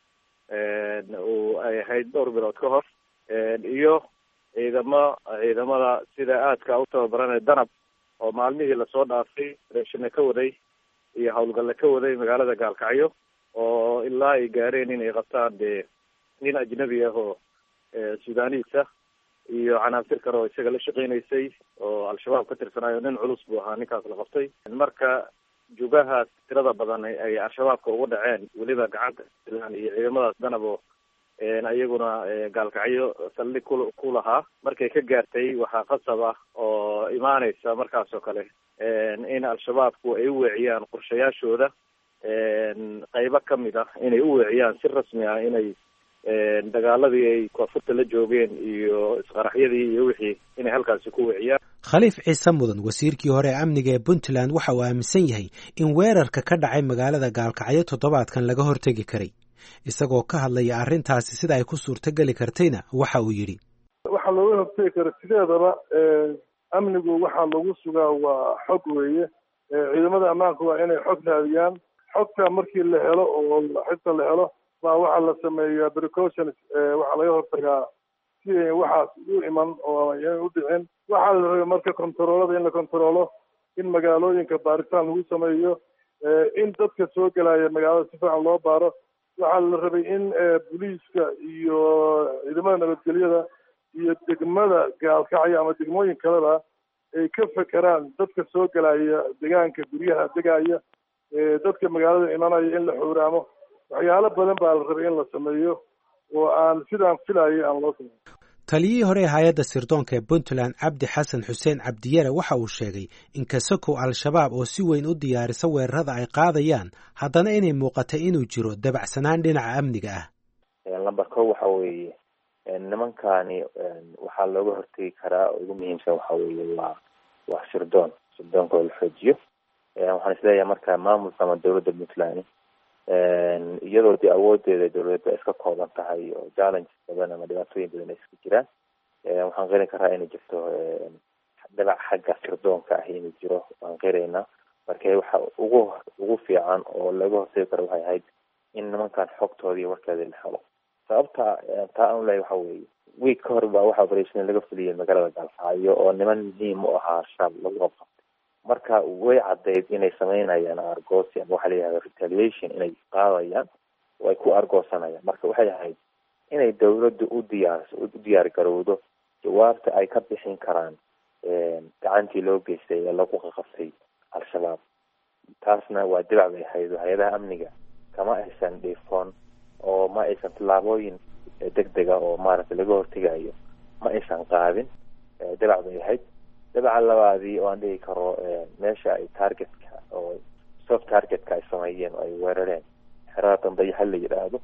uu ay ahayd dhowr bilood ka hor iyo ciidamo ciidamada sida aadka u tababaranay danab oo maalmihii lasoo dhaafay reeshina ka waday iyo howlgalle ka waday magaalada gaalkacyo oo ilaa ay gaareen inay qabtaan dee nin ajnabi ah oo sudaaniis ah iyo canaasir kale oo isaga la shaqeynaysay oo al-shabaab ka tirsanayo nin culus buu ahaa ninkaas la qabtay marka jugahaas tirada badan ay al-shabaabka ugu dhaceen weliba gacanta puntland iyo ciidamadaas danab oo iyaguna gaalkacyo saldhig ku ku lahaa markay ka gaartay waxaa qasab ah oo imaaneysa markaas oo kale in al-shabaabku ay u weeciyaan qorshayaashooda qeybo kamid ah inay u weeciyaan si rasmi ah inay dagaaladii ay koonfurta la joogeen iyo isqaraxyadii iyo wixii inay halkaasi ku wiciyaan khaliif ciise mudan wasiirkii hore ee amniga ee puntland waxa uu aaminsan yahay in weerarka ka dhacay magaalada gaalkacyo toddobaadkan laga hortegi karay isagoo ka hadlaya arrintaasi sida ay ku suurtogeli kartayna waxa uu yidhi waxaa looga hortegi kara sideedaba amnigu waxaa lagu sugaa waa xog weeye ciidamada ammaanka waa inay xog raadiyaan xogta markii la helo oo xita la helo baa waxaa la sameeyaa precautions waxaa laga hortagaa si ay waxaas u iman oo ay u dhicin waxaa la rabay marka kontaroolada in la kontaroolo in magaalooyinka baaritaan lagu sameeyo in dadka soo gelaya magaalada si fiican loo baaro waxaa la rabay in booliiska iyo ciidamada nabadgelyada iyo degmada gaalkacyo ama degmooyin kaleba ay ka fekeraan dadka soo gelaya degaanka guryaha degaya dadka magaalada imanaya in la xuuraamo waxyaalo badan baa la rabay in la sameeyo oo aan sidaan filayay aan loo sameyn taliyihii hore ee hay-adda sirdoonka ee puntland cabdi xasan xuseen cabdiyare waxa uu sheegay in kasakow al-shabaab oo si weyn u diyaarisa weerarada ay qaadayaan haddana inay muuqatay inuu jiro dabacsanaan dhinaca amniga ah lamber ko waxa weeye nimankani waxaa looga hortegi karaa oo ugu muhiimsan waxa weeye waa waa sirdoon sirdoonka oo la xoojiyo waxaan isleeyahay marka maamulka ama dowladda puntland iyadoo dee awoodeeda dowladeed ba iska kooban tahay oo challenges badan ama dhibaatooyin badan ay iska jiraan waxaan qerin karaa inay jirto dabac xagga sirdoonka ah inuu jiro waan qiraynaa marka waxa ugu ugu fiican oo laga hortegi karo waxay ahayd in nimankan xogtooda iyo warkeeda la helo sababta taa aan leeyahay waxa weeye week ka hor baa waxa operation laga fuliyay magaalada gaalkacyo oo niman muhiim u ahaa shaab lagu qabqabtay marka way caddayd inay sameynayaan argoosi ama waxa la yihahda retaliation inay qaadayaan oo ay ku argoosanayaan marka waxay ahayd inay dawladdu u diyaarso u diyaar garowdo jawaabta ay ka bixin karaan gacantii loo geystay ee lagu qaqabtay al-shabaab taasna waa dibac bay ahayd hay-adaha amniga kama aysan dhiifoon oo ma aysan tallaabooyin degdega oo maaragtay laga hortegayo ma aysan qaadin dabac bay ahayd dabaca labaadii oo aan dhigi karo meesha ay targetka oo soft targetka ay sameeyeen oo ay weerareen xerada dambeyo hal la yidhaahdo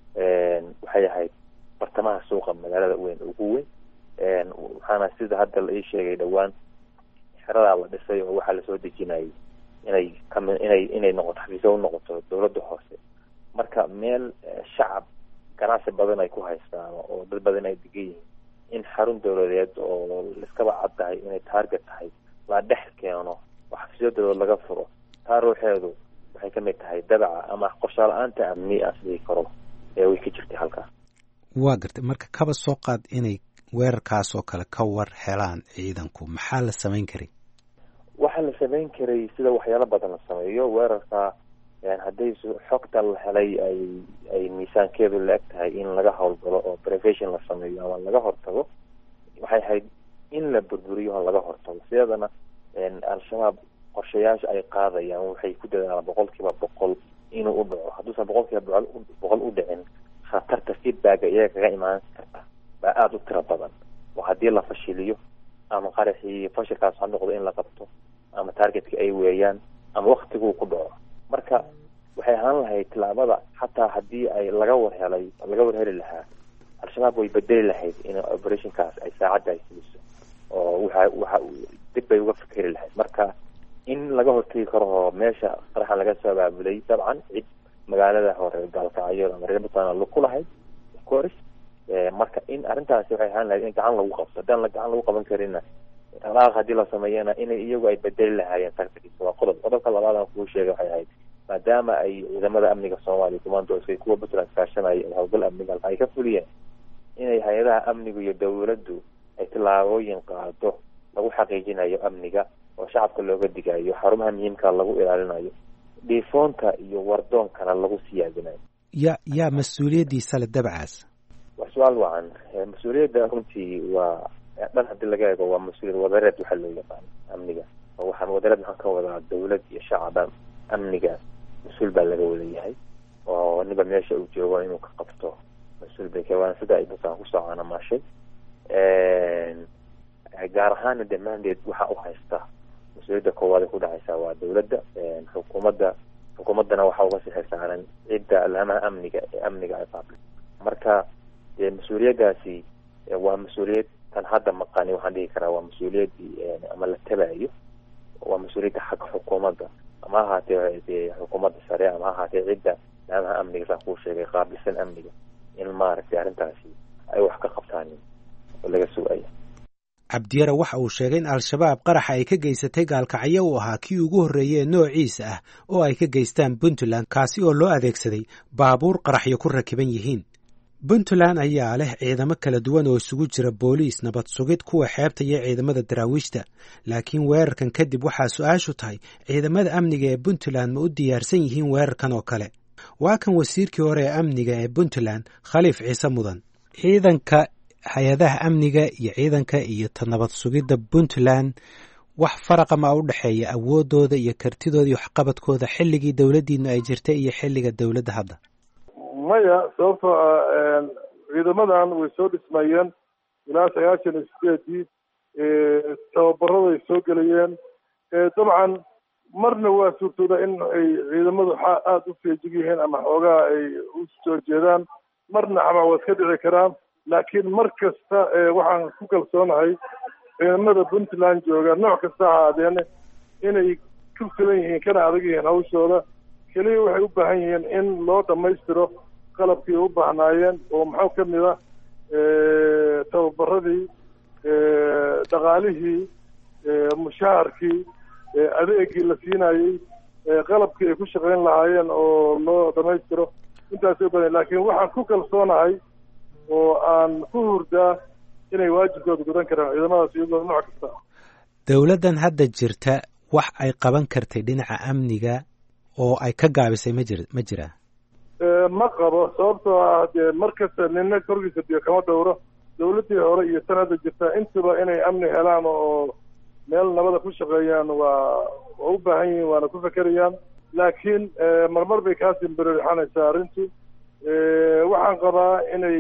waxay ahayd bartamaha suuqa magaalada weyn ugu weyn waxaana sida hadda la ii sheegay dhowaan xeradaa la dhisay oo waxaa lasoo dejinayay inay kami inay inay noqoto xafiisyo u noqoto dowladda hoose marka meel shacab ganacsi badan ay ku haystaan oo dad badan ay degan yihiin in xarun dowladeed oo iskaba cad tahay inay target tahay la dhex keeno oo xafiisyo dowlad laga furo taa ruuxeedu waxay kamid tahay dabaca ama qorshaal la-aanta amni aan sidii karo ee way ka jirtay halkaas waa gartay marka kaba soo qaad inay weerarkaas oo kale ka war helaan ciidanku maxaa la samayn karay waxaa la samayn karay sida waxyaalo badan la sameeyo weerarka hadday xogta la helay ay ay miisaankeedu la eg tahay in laga howlgalo oo prevention la sameeyo ama laga hortago waxay ahayd in la burburiyo oo laga hortago sideedana al-shabaab qorshayaasha ay qaadayaan waxay ku dadaalaan boqol kiiba boqol inuu u dhaco hadduusan boqol kiiba boqol boqol u dhicin khatarta feedbacka iyaga kaga imaan karta baa aada u tiro badan oo haddii la fashiliyo ama qaraxii fashilkaas ha noqdo in la qabto ama targetka ay weeyaan ama waktiguu ku dhaco marka waxay ahaan lahayd tilaabada xataa haddii ay laga warhelay laga warheli lahaa al-shabaab way bedeli lahayd in operationkaas ay saacadda ay fuliso oo waxa waxa dib bay uga fikeri lahayd marka in laga hortegi karo oo meesha qaraxan laga soo abaabulay dabcan cid magaalada hore gaalkacyo ama reer puntland ku lahayd of course marka in arrintaasi waxay ahaan lahayd in gacan lagu qabto haddaan la gacan lagu qaban karinna dhaqaaq haddii la sameeyana inay iyagu ay bedeli lahaayeen tactics waa qodob qodobka labaad aan kuu sheegay waxay ahayd maadaama ay ciidamada amniga soomaaliya commandoska kuwa puntland kaashanaya ee howlgal amniga ay ka fuliyeen inay hay-adaha amnigu iyo dowladdu ay tillaabooyin qaado lagu xaqiijinayo amniga oo shacabka looga digayo xarumaha muhiimka lagu ilaalinayo dhiifoonka iyo wardoonkana lagu siyaadinayo ya yaa mas-uuliyaddiisa le dabcaas waa su-aal wacan mas-uuliyadda runtii waa dhan haddii laga eego waa mas-uuliyad wadareed waxaa loo yaqaan amniga oo waxaan wadareed maxaan ka wadaa dowlad iyo shacaba amniga mas-uul baa laga wada yahay oo niba meesha uu joogo inuu ka qabto mas-uul bay ka waana sida ay dadkaan kusoo caanamaashay gaar ahaana de mandeed waxaa u haysta mas-uuliyadda koowaad ay ku dhacaysaa waa dowladda xukuumadda xukuumaddana waxaa uga sixir saaran cidda alamaha amniga ee amniga ay qaabtay marka dee mas-uuliyaddaasi waa mas-uuliyad tan hadda maqani waxaan dhihi karaa waa mas-uuliyaddii ama la tabayo waa mas-uuliyadda xagga xukuumadda ama ha ahaatee dee xukuumadda sare ama ha ahaatee cidda laamaha amniga saa kuu sheegay qaabilsan amniga in maaragtay arrintaasi ay wax ka qabtaanin oo laga sugaya cabdiyare waxa uu sheegay in al-shabaab qaraxa ay ka geysatay gaalkacyo uu ahaa kii ugu horreeyey noociisa ah oo ay ka geystaan puntland kaasi oo loo adeegsaday baabuur qaraxyo ku rakiban yihiin puntland ayaa leh ciidamo kala duwan oo isugu jira booliis nabad sugid kuwa xeebta iyo ciidamada daraawiishta laakiin weerarkan kadib waxaa su-aashu tahay ciidamada amniga ee puntland ma u diyaarsan yihiin weerarkan oo kale waa kan wasiirkii hore ee amniga ee puntland khaliif ciise mudan ciidanka hay-adaha amniga iyo ciidanka iyo ta nabad sugidda puntland wax faraqa ma u dhexeeya awoodooda iyo kartidooda iyo waxqabadkooda xilligii dowladdiinu ay jirtay iyo xilliga dowladda hadda maya sababtoo ah ciidamadan way soo dhismayeen ilaa sagaashan iyo sideedii tababaraday soo gelayeen dabcan marna waa suurtooda in ay ciidamadu aada u feejig yihiin ama xoogaha ay u soo jeedaan marna xabaa waa iska dhici karaan laakiin mar kasta waxaan ku kalsoonahay ciidamada puntland jooga nooc kasta ha ahaadeene inay ku filan yihiin kana adag yihiin hawshooda keliya waxay u baahan yihiin in loo dhammaystiro qalabkii u baahnaayeen oo maxaa ka mid ah tababaradii dhaqaalihii mushaharkii adeegii la siinayey qalabkii ay ku shaqayn lahaayeen oo loo dhammaystiro intaasay u badan laakiin waxaan ku kalsoonahay oo aan ku hurdaa inay waajibkooda gudan karaan ciidamadaas iyadoo nooc kasta dowladdan hadda jirta wax ay qaban kartay dhinaca amniga oo ay ka gaabisay ma jir ma jiraa ma qabo sababtoo ah dee mar kasta nina korkiisa biyo kama dhowro dowladdii hore iyo tan hadda jirta intuba inay amni helaan oo meel nabada ku shaqeeyaan waa waa u baahan yihiin waana ku fekerayaan laakiin marmar bay kaasii berixanaysaa arrintu waxaan qabaa inay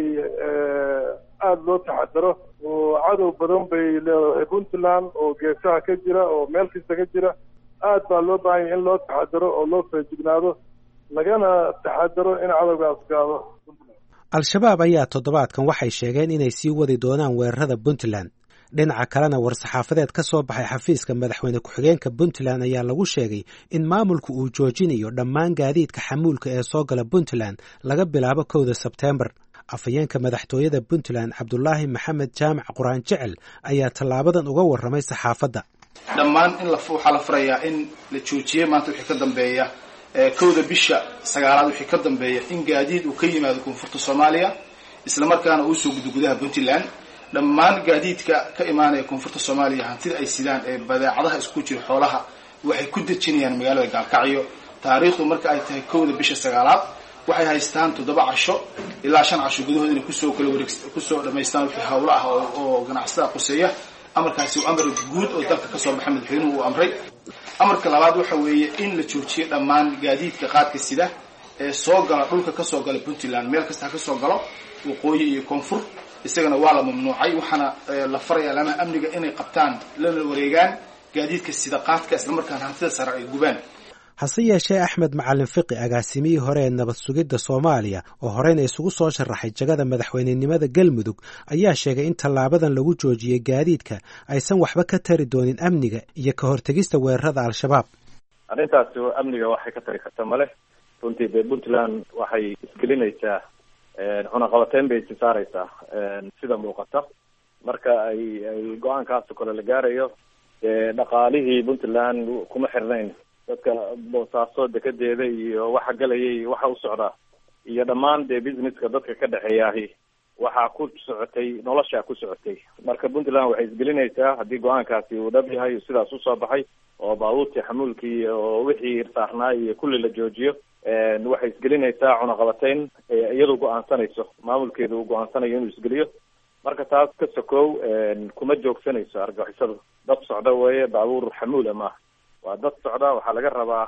aada loo taxadaro oo cadow badan bay leedahay puntland oo geesaha ka jira oo meel kasta ka jira aad baa loo baahan yahay in loo taxadaro oo loo feejignaado lagana taxadaro in cadowgaas gaado al-shabaab ayaa toddobaadkan waxay sheegeen inay sii wadi doonaan weerarada puntland dhinaca kalena war-saxaafadeed ka soo baxay xafiiska madaxweyne ku-xigeenka puntland ayaa lagu sheegay in maamulku uu joojinayo dhammaan gaadiidka xamuulka ee soo gala puntland laga bilaabo kowda sebteembar afhayeenka madaxtooyada puntland cabdulaahi maxamed jaamac quraan jecel ayaa tallaabadan uga warramay saxaafadda dhammaan in waxaa la farayaa in la joojiyey maanta wixii ka dambeeya kowda bisha sagaalaad wixii ka dambeeya in gaadiid uu ka yimaado koonfurta soomaaliya islamarkaana uu soo gudo gudaha puntland dhammaan gaadiidka ka imaanaya koonfurta soomaaliya hantida ay sidaan ee badeecadaha isku jira xoolaha waxay ku dejinayaan magaalada gaalkacyo taariikhdu marka ay tahay kowda bisha sagaalaad waxay haystaan toddoba casho ilaa shan casho gudahood inay kusoo kala wareeg kusoo dhamaystaan wixii hawlo ah oo ganacsatada quseeya amarkaasi waa amar guud oo dalka kasoo baxay madaxweynuhu uu amray amarka labaad waxa weeye in la joojiyo dhammaan gaadiidka qaadka sida ee soo gala dhulka kasoo gala puntland meel kasta ha kasoo galo waqooyi iyo koonfur isagana waa la mamnuucay waxaana la faraya alaamaha amniga inay qabtaan lana wareegaan gaadiidka sida qaadka islamarkaana hantida sare ay gubaan hase yeeshee axmed macalin fiqi agaasimihii hore ee nabad sugidda soomaaliya oo horeyna isugu soo sharaxay jagada madaxweynenimada galmudug ayaa sheegay in tallaabadan lagu joojiyey gaadiidka aysan waxba ka tari doonin amniga iyo ka hortegista weerarada al-shabaab arrintaasi amniga waxay ka tari karta male runtii dee puntland waxay isgelinaysaa cunaqabateyn bay isi saareysaa sida muuqata marka ay ay go-aankaasoo kale la gaarayo dee dhaqaalihii puntland kuma xirnayn dadka boosaaso dekedeeda iyo waxa galaya iyo waxa u socda iyo dhammaan dee businesska dadka ka dhexeeyaahi waxaa ku socotay noloshaa ku socotay marka puntland waxay isgelinaysaa haddii go-aankaasi uu dhab yahay sidaas usoo baxay oo baabuurtii xamuulkii oo wixii saarnaa iyo kulli la joojiyo waxay isgelinaysaa cunaqabateyn iyadu go-aansanayso maamulkeeda uu go-aansanayo inuu isgeliyo marka taas ka sokow kuma joogsanayso argagixisadu dad socda weeye baabuur xamuula maaha waa dad socda waxaa laga rabaa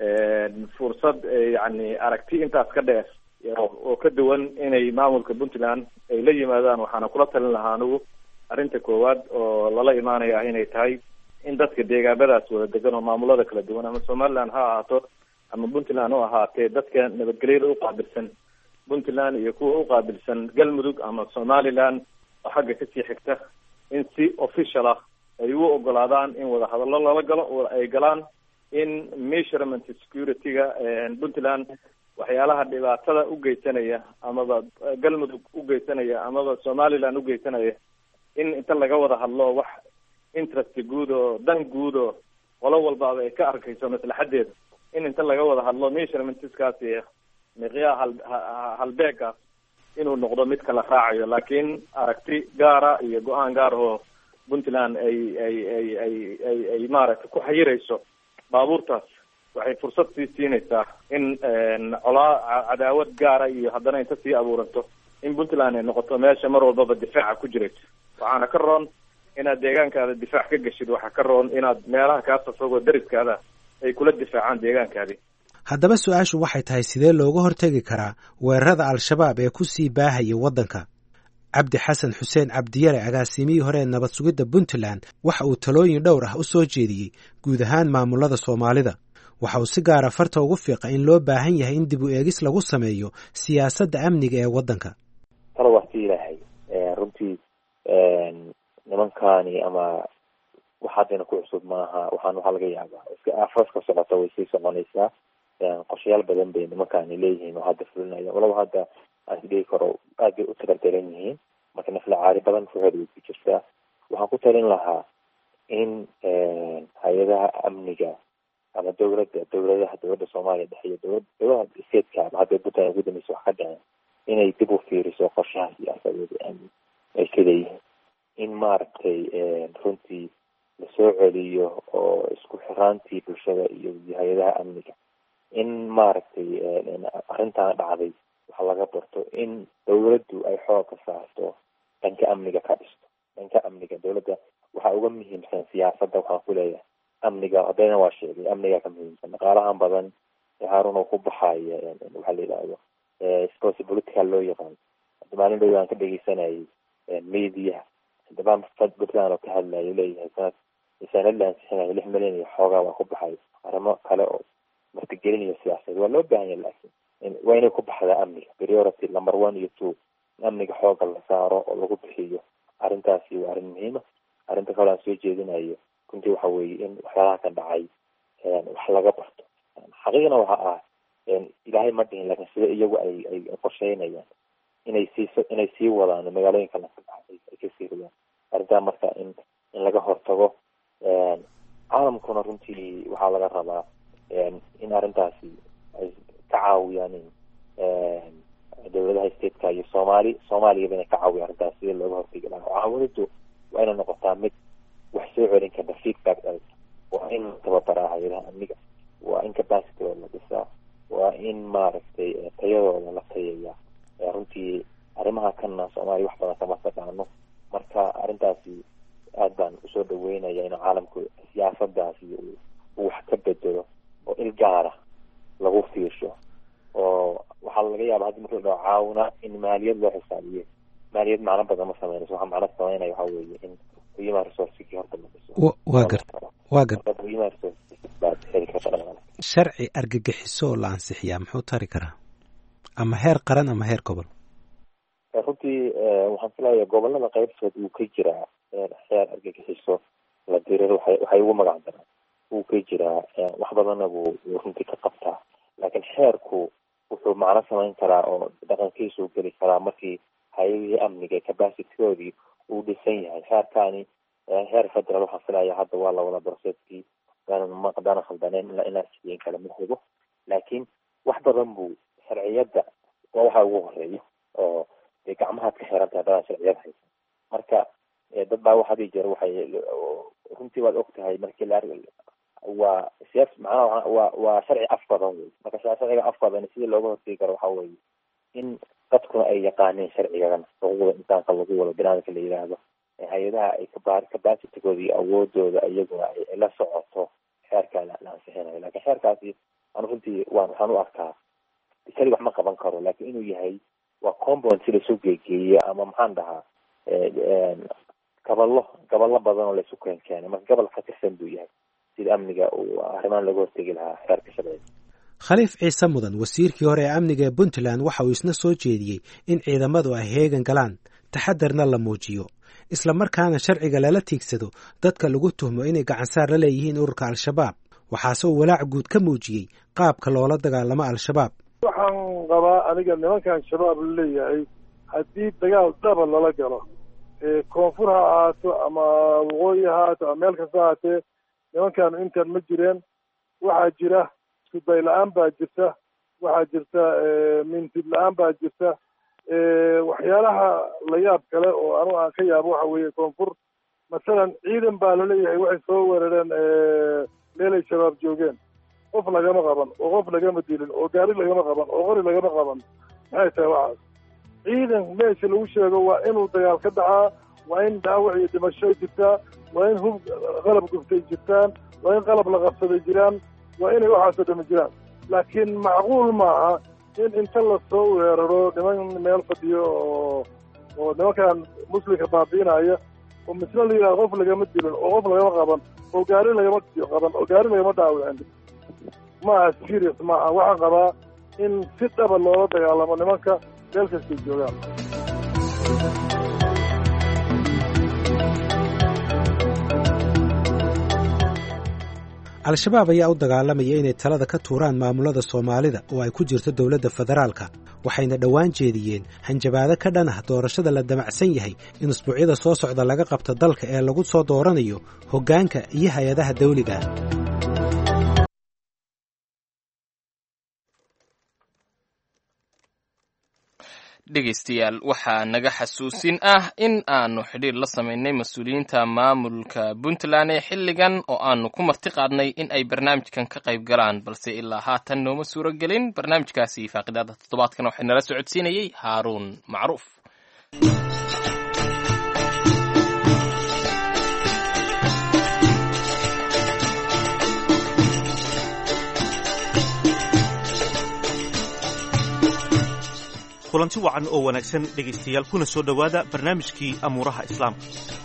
fursad yani aragti intaas ka dheer oo ka duwan inay maamulka puntland ay la yimaadaan waxaana kula talin lahaa anigu arrinta koowaad oo lala imaanaya inay tahay in dadka deegaamadaas wada degan oo maamulada kala duwan ama somaliland ha ahaato ama puntland u ahaatee dadka nabadgelyada u qaabilsan puntland iyo kuwa uqaabilsan galmudug ama somaliland oo xagga kasii xigta in si official ah ay u ogolaadaan in wadahadallo lala galo ay galaan in measurement security-ga puntland waxyaalaha dhibaatada ugeysanaya amaba galmudug ugeysanaya amaba somaliland ugeysanaya in inta laga wada hadlo wax interest guud oo dan guud oo qolo walbaaba ay ka arkayso maslaxadeeda in inta laga wada hadlo measurementskaasi miqyaha hal halbeegaas inuu noqdo mid kala raacayo laakiin aragti gaara iyo go-aan gaar oo puntland ay ay ay ay ay ay maaragtay ku xayirayso baabuurtaas waxay fursad sii siinaysaa in colaa cadaawad gaara iyo haddana inta sii abuuranto in puntland ay noqoto meesha mar walbaba difaaca ku jirayso waxaana ka roon inaad deegaankaada difaac ka geshid waxaa ka roon inaad meelaha kaasa fogoo dariskaada ay kula difaacaan deegaankaadi haddaba su-aashu waxay tahay sidee looga hortegi karaa weerarada al-shabaab ee ku sii baahaya waddanka cabdi xasan xuseen cabdiyare agaasimihii hore ee nabad sugidda puntland waxa uu talooyin dhowr ah u soo jeediyey guud ahaan maamulada soomaalida waxa uu si gaara farta ugu fiiqa in loo baahan yahay in dib u eegis lagu sameeyo siyaasadda amniga ee waddanka talo waxti ilaahay runtii nimankani ama wax haddayna ku cusub maaha waxaan waxaa laga yaabaa iska aafas ka socota way sii soconaysaa qorshayaal badan bay nimankani leeyihiin oo hadda fulinaya walaba hadda aan isdhihi karo aad bay u tagardaran yihiin marka nafla caari badan fuxeed way ku jirtaa waxaan ku talin lahaa in hay-adaha amniga ama dowladda dowladaha dowladda soomaaliya dhexe iyo dowlad dowladaha statekaa hadday puntland ugu dambaysa wax ka dhaceen inay dib u fiiriso qorshaha siyaasadeed ee amni ay ka leeyihiin in maaragtay runtii lasoo celiyo oo isku xiraantii bulshada iyo hay-adaha amniga in maaragtay arrintan dhacday waxa laga barto in dowladdu ay xooga saarto dhanka amniga ka dhisto dhanka amniga dowladda waxaa uga muhiimsan siyaasadda waxaan ku leeyahay amniga haddayna waa sheegay amniga ka muhiimsan dhaqaalahan badan haarun oo ku baxaya waxaa la yidhaahdo sports political loo yaqaan hadda maalin dhow aan ka dhegeysanayay media dabaan puntland oo ka hadlayo leeyahay sanad sanad la ansixinayo lix milyan iyo xoogaa waa ku baxay arrimo kale oo martigelin iyo siyaasadeed waa loo baahan yahay laakiin waa inay ku baxdaa amniga priority number one iyo two in amniga xooga la saaro oo lagu bixiyo arrintaasi waa arrin muhiima arrinta kale aan soo jeedinayo runtii waxa weeye in waxyaalaha ka dhacay wax laga barto xaqiiqna waxa ah ilaahay ma dhihin laakiin sida iyagu ay ay qorsheynayaan inay sii inay sii wadaan magaalooyinka la ka baxay ay kasii ridaan arrintaa marka in in laga hortago caalamkuna runtii waxaa laga rabaa in arrintaasi ay ka caawiyaan dowladaha stateka iyo soomaali soomaaliyaba inay ka caawiya arrintaas sida looga hortegi lahaa caawinadu waa inay noqotaa mid wax soo celin karta feedback dhalka waa in tababaraa hay-adaha amniga waa in capacitydooda la dhisaa waa in maaragtay tayadooda la tayaya runtii arrimaha kana soomaaliya wax badan kama taqaano marka arrintaasi aad baan usoo dhaweynaya in caalamku siyaasadaasi uu wax ka bedelo oo il gaara lagu fiirsho oo waxaa laga yaaba haddi marka la dhaho caawina in maaliyad loo xisaabiyo maaliyad macno badan ma sameynayso waxa macno sameynaya waxa weeye in human resourcegii horta la dhiso waa garta waa garta human resources baad heli karta dhaqaale sharci argagixiso oo la ansixiyaa muxuu tari karaa ama heer qaran ama heer gobol runtii waxaan filayaa gobolada qaybtood uu ka jiraa heer argagixiso la diriro waxay waxay ugu magac daraan wuu ka jiraa wax badanna buu wuu runtii ka qabtaa laakiin xeerku wuxuu macno samayn karaa oo dhaqankiisu geli karaa markii hay-adihii amniga capacitygoodii uu dhisan yahay xeerkaani heer federal waxaan filaya hadda waa la wada broseeskii haddaana khaldaneen ilaa inaa sideyn kale ma hubo laakiin wax badan buu sharciyadda waa waxa ugu horeeya oo dee gacmahaad ka xiran tahay haddana sharciyad haysan marka dad baa wax hadii jeer waxay runtii waad og tahay markii la waa siyaas macnaha waa waa sharci af badan wey marka sharciga af badan sidii looga hortegi karo waxa weeye in dadkuna ay yaqaaneen sharcigana xuquuqda insaanka lagu wado binaadamka la yidhaahdo hay-adaha ay kaba capacitigooda iyo awoodooda iyaguna ay la socoto xeerkaa la ansixinayo lakin xeerkaasi anu runtii waan waxaan u arkaa isali wax ma qaban karo lakin inuu yahay waa compound si laisu geegeeyo ama maxaan dhahaa gaballo gaballo badan oo laisu keen keenay marka gobol ka tirsan buu yahay sida amniga uu arrimahan laga hortegi lahaa xeerka sharciga khaliif ciise mudan wasiirkii hore ee amniga ee puntland waxa uu isna soo jeediyey in ciidamadu ay heegan galaan taxadarna la muujiyo isla markaana sharciga lala tiigsado dadka lagu tuhmo inay gacansaar la leeyihiin ururka al-shabaab waxaase uu walaac guud ka muujiyey qaabka loola dagaalamo al-shabaab waxaan qabaa aniga nimankan shabaab la leeyahay haddii dagaal dhaba lala galo koonfur ha ahaato ama waqooyi ha ahaato ama meel kasta ahaatee nimankan intan ma jireen waxaa jira iskuday la-aan baa jirta waxaa jirta mintid la-aan baa jirta waxyaalaha la yaab kale oo anu aan ka yaabo waxa weeye koonfur masalan ciidan baa laleeyahay waxay soo weerareen meelay shabaab joogeen qof lagama qaban oo qof lagama dilin oo gaari lagama qaban oo qori lagama qaban maxay tahay waxaas ciidan meesha lagu sheego waa inuu dagaal ka dhacaa waa in dhaawac iyo dhimasho jirtaa waa in hub qalab guftay jirtaan waa in qalab la qabsaday jiraan waa inay waxaasoo dhami jiraan laakiin macquul maaha in inta lasoo weeraro niman meel fadhiyo oo oo nimankan muslimka baabi'inaya oo misna la yidhahdo qof lagama dilin oo qof lagama qaban oo gaari lagama qaban oo gaari lagama dhaawicin maaha serious maaha waxaan qabaa in si dhaba loola dagaalamo nimanka meel kastay joogaan al-shabaab ayaa u dagaalamaya inay talada ka tuuraan maamulada soomaalida oo ay ku jirto dowladda federaalka waxayna dhowaan jeediyeen hanjabaado ka dhan ah doorashada la damacsan yahay in usbuucyada soo socda laga qabto dalka ee lagu soo dooranayo hoggaanka iyo hay-adaha dawliga dhegaystayaal waxaa naga xasuusin ah in aanu xidhiir la samaynay mas-uuliyiinta maamulka puntland ee xilligan oo aanu ku marti qaadnay in ay barnaamijkan ka qayb galaan balse ilaa haatan nooma suuro gelin barnaamijkaasi faaqidaada toddobaadkan waxay nala socodsiinayey haaruun macruuf kulanti wacan oo wanaagsan dhegaystayaal kuna soo dhowaada barnaamijkii amuuraha islaamka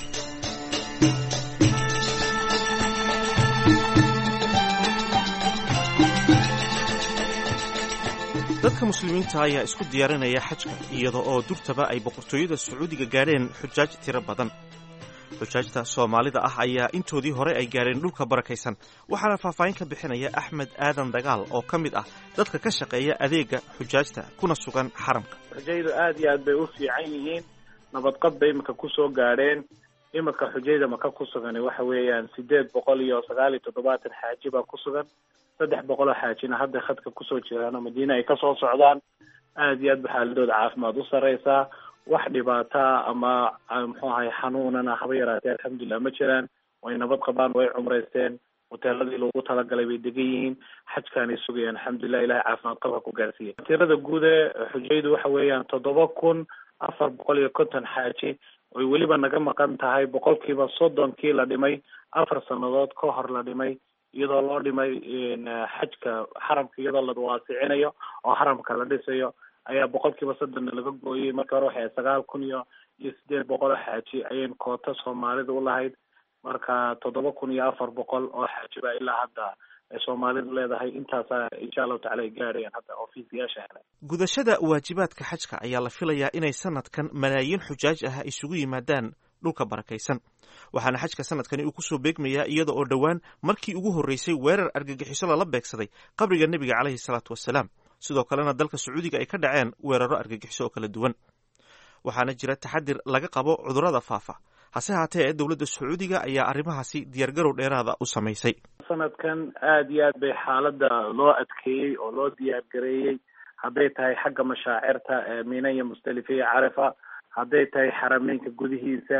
dadka muslimiinta ayaa isku diyaarinaya xajka iyada oo durtaba ay boqortooyada sacuudiga gaadheen xujaaj tiro badan xujaajta soomaalida ah ayaa intoodii hore ay gaadheen dhulka barakaysan waxaana faahfaahin ka bixinaya axmed aadan dagaal oo ka mid ah dadka ka shaqeeya adeega xujaajta kuna sugan xaramka xujaydu aad iyo aad bay u fiican yihiin nabadqab bay imika kusoo gaadheen imika xujayda maka ku sugan waxa weeyaan sideed boqol iyo sagaal iyo toddobaatan xaaji baa ku sugan saddex boqol oo xaajina hadda khadka kusoo jiraan oo madiine ay kasoo socdaan aad iyo aad ba xaaladooda caafimaad u sareysaa wax dhibaataa ama muxuu ahay xanuunana haba yaraatee alxamdulilah ma jiraan way nabad qabaan way cumraysteen hoteeladii loogu talagalay bay degan yihiin xajkaanay sugayaan alxamdulilah ilahay caafimaad qabka ku gaarsiiya tirada guud ee xujaydu waxa weeyaan toddoba kun afar boqol iyo konton xaaji oy weliba naga maqan tahay boqolkiiba soddonkii la dhimay afar sannadood ka hor la dhimay iyadoo loo dhimay xajka xaramka iyadoo la waasicinayo oo xaramka la dhisayo ayaa boqolkiiba soddonna laga gooyey marka hore waxay sagaal kun iyo iyo sideed boqol oo xaaji ayayn koota soomaalida ulahayd marka toddoba kun iyo afar boqol oo xaaji baa ilaa hadda soomaalidu leedahay intaasaa insha allahu tacala ay gaadhayaan hadda ofiisiyaasha hele gudashada waajibaadka xajka ayaa la filayaa inay sanadkan malaayiin xujaaj ah isugu yimaadaan dhulka barakaysan waxaana xajka sanadkani uu kusoo beegmayaa iyada oo dhowaan markii ugu horreysay weerar argagixiso lala beegsaday qabriga nebiga caleyhi salaatu wasalaam sidoo kalena dalka sacuudiga ay ka dhaceen weeraro argagixiso oo kala duwan waxaana jira taxadir laga qabo cudurrada faafa hase haatee dowladda sacuudiga ayaa arrimahaasi diyaargarow dheeraada u samaysay sanadkan aad iyo aad bay xaaladda loo adkeeyey oo loo diyaargareeyey hadday tahay xagga mashaacirta mina iyo musdalifa iyo carafa hadday tahay xarameynka gudihiisa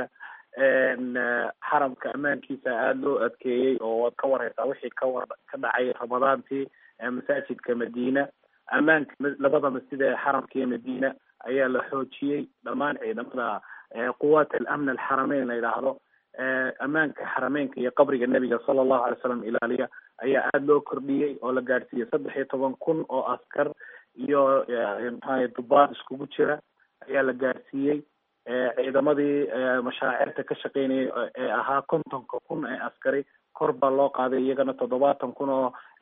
xaramka ammaankiisa aada loo adkeeyey oo waad ka wareysaa wixii kawar ka dhacay ramadaantii masaajidka madiina ammaanka labada masjid ee xaramka iyo madiina ayaa la xoojiyey dhammaan ciidamada quwaat alamn alxarameyn la yidhaahdo ammaanka xarameynka iyo qabriga nebiga sala allahu alay slam ilaaliya ayaa aada loo kordhiyey oo la gaadhsiiyey saddex iyo toban kun oo askar iyo maxaa dubaad iskugu jira ayaa la gaadhsiiyey ciidamadii mashaacirta ka shaqeynayay ee ahaa kontonka kun ee askari kor baa loo qaaday iyagana toddobaatan kun oo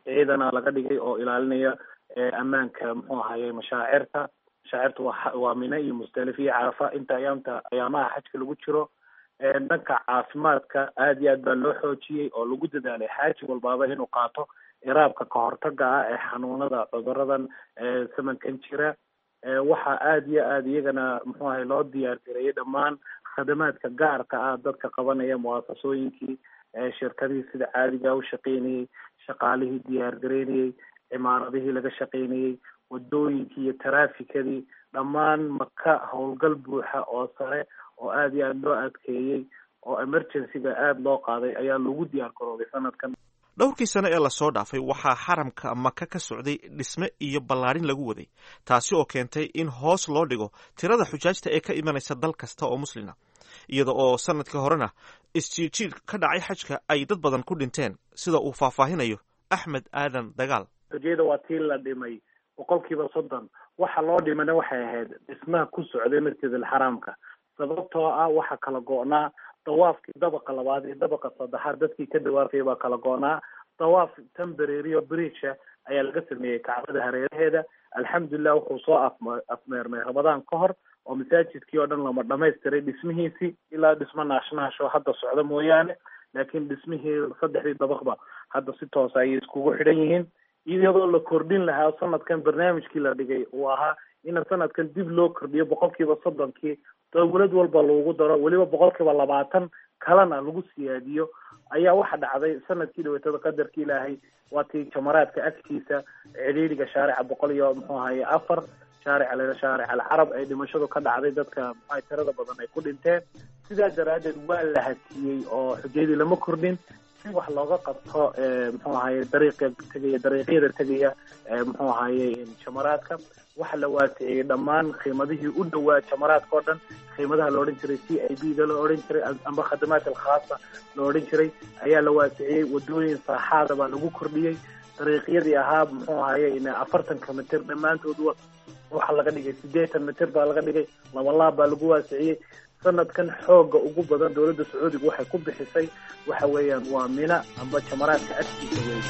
ciidana laga dhigay oo ilaalinaya ammaanka muxuu ahaye mashaacirta mashaacirta waa waa mine iyo musdalif iyo carafa inta ayaamta ayaamaha xajka lagu jiro dhanka caafimaadka aad iyo aad baa loo xoojiyey oo lagu dadaalay xaaji walbaaba inuu qaato iraabka kahortaga ah ee xanuunada cuduradan samankan jira waxaa aad iyo aad iyagana muxuu ahay loo diyaar gareeyay dhammaan khadamaadka gaarka ah dadka qabanaya muwaasasooyinkii shirkadihii sida caadiga u shaqeynayey shaqaalihii diyaar gareynayey cimaaradihii laga shaqeynayey wadooyinkii iyo taraafikadii dhammaan maka howlgal buuxa oo sare oo aad iyo aad loo adkeeyey oo emergencyga aada loo qaaday ayaa lagu diyaar garoobay sanadkan dhowrkii sano ee lasoo dhaafay waxaa xaramka maka ka socday dhisme iyo ballaarin lagu waday taasi oo keentay in hoos loo dhigo tirada xujaajta ee ka imanaysa dal kasta oo muslima iyada oo sanadkii horena isjiirjiir ka dhacay xajka ay dad badan ku dhinteen sida uu faahfaahinayo axmed aadan dagaal xujayada waa tii la dhimay boqolkiiba soddon waxa loo dhimana waxay ahayd dhismaha ku socday masjid alxaraamka sababtoo ah waxaa kala go-naa dawaafkii dabaqa labaad iyo dabaqa saddexaad dadkii ka dawaafayay baa kala go-naa dawaaf tembererio bridge ayaa laga sameeyey kacbada hareeraheeda alxamdulilah wuxuu soo af afmeermay ramadaan ka hor oo masaajidkii oo dhan lama dhamaystiray dhismihiisii ilaa dhismo naashnaasho hadda socda mooyaane laakiin dhismihii saddexdii dabaqba hadda si toosa ayay iskugu xidhan yihiin iyadoo la kordhin lahaa sanadkan barnaamijkii la dhigay uu ahaa in sanadkan dib loo kordhiyo boqolkiiba soddonkii dowlad walba lagu daro weliba boqolkiiba labaatan kalena lagu siyaadiyo ayaa waxa dhacday sanadkii dhaweetada qadarka ilaahay waa tii jamaraadka agtiisa cidhiidhiga shaarica boqol iyo muxuu ahaye afar shaarica laa shaaric alcarab ay dhimashadu ka dhacday dadka muxuaha tirada badan ay ku dhinteen sidaa daraaddeed waa la hatiyey oo xujayadii lama kordhin si wax looga qabto muxuu ahaye dariiqa tegaya dariiqyada tegaya muxuu ahaye jamaraadka waxa la waasiciyey dhammaan qiimadihii u dhowaa jamaraadka oo dhan qiimadaha la odhan jiray c i b da la odhan jiray amba khadamaat alkhaasa la odhan jiray ayaa la waasiciyey wadooyin saaxaada baa lagu kordhiyey dariiqyadii ahaa muxuu ahaye afartanka mitir dhammaantood waxaa laga dhigay siddeetan mitir baa laga dhigay labalaab baa lagu waasiciyey sanadkan xooga ugu badan dowladda sacuudiga waxay ku bixisay waxa weeyaan waa mina amba jamaraadka agtiisa wey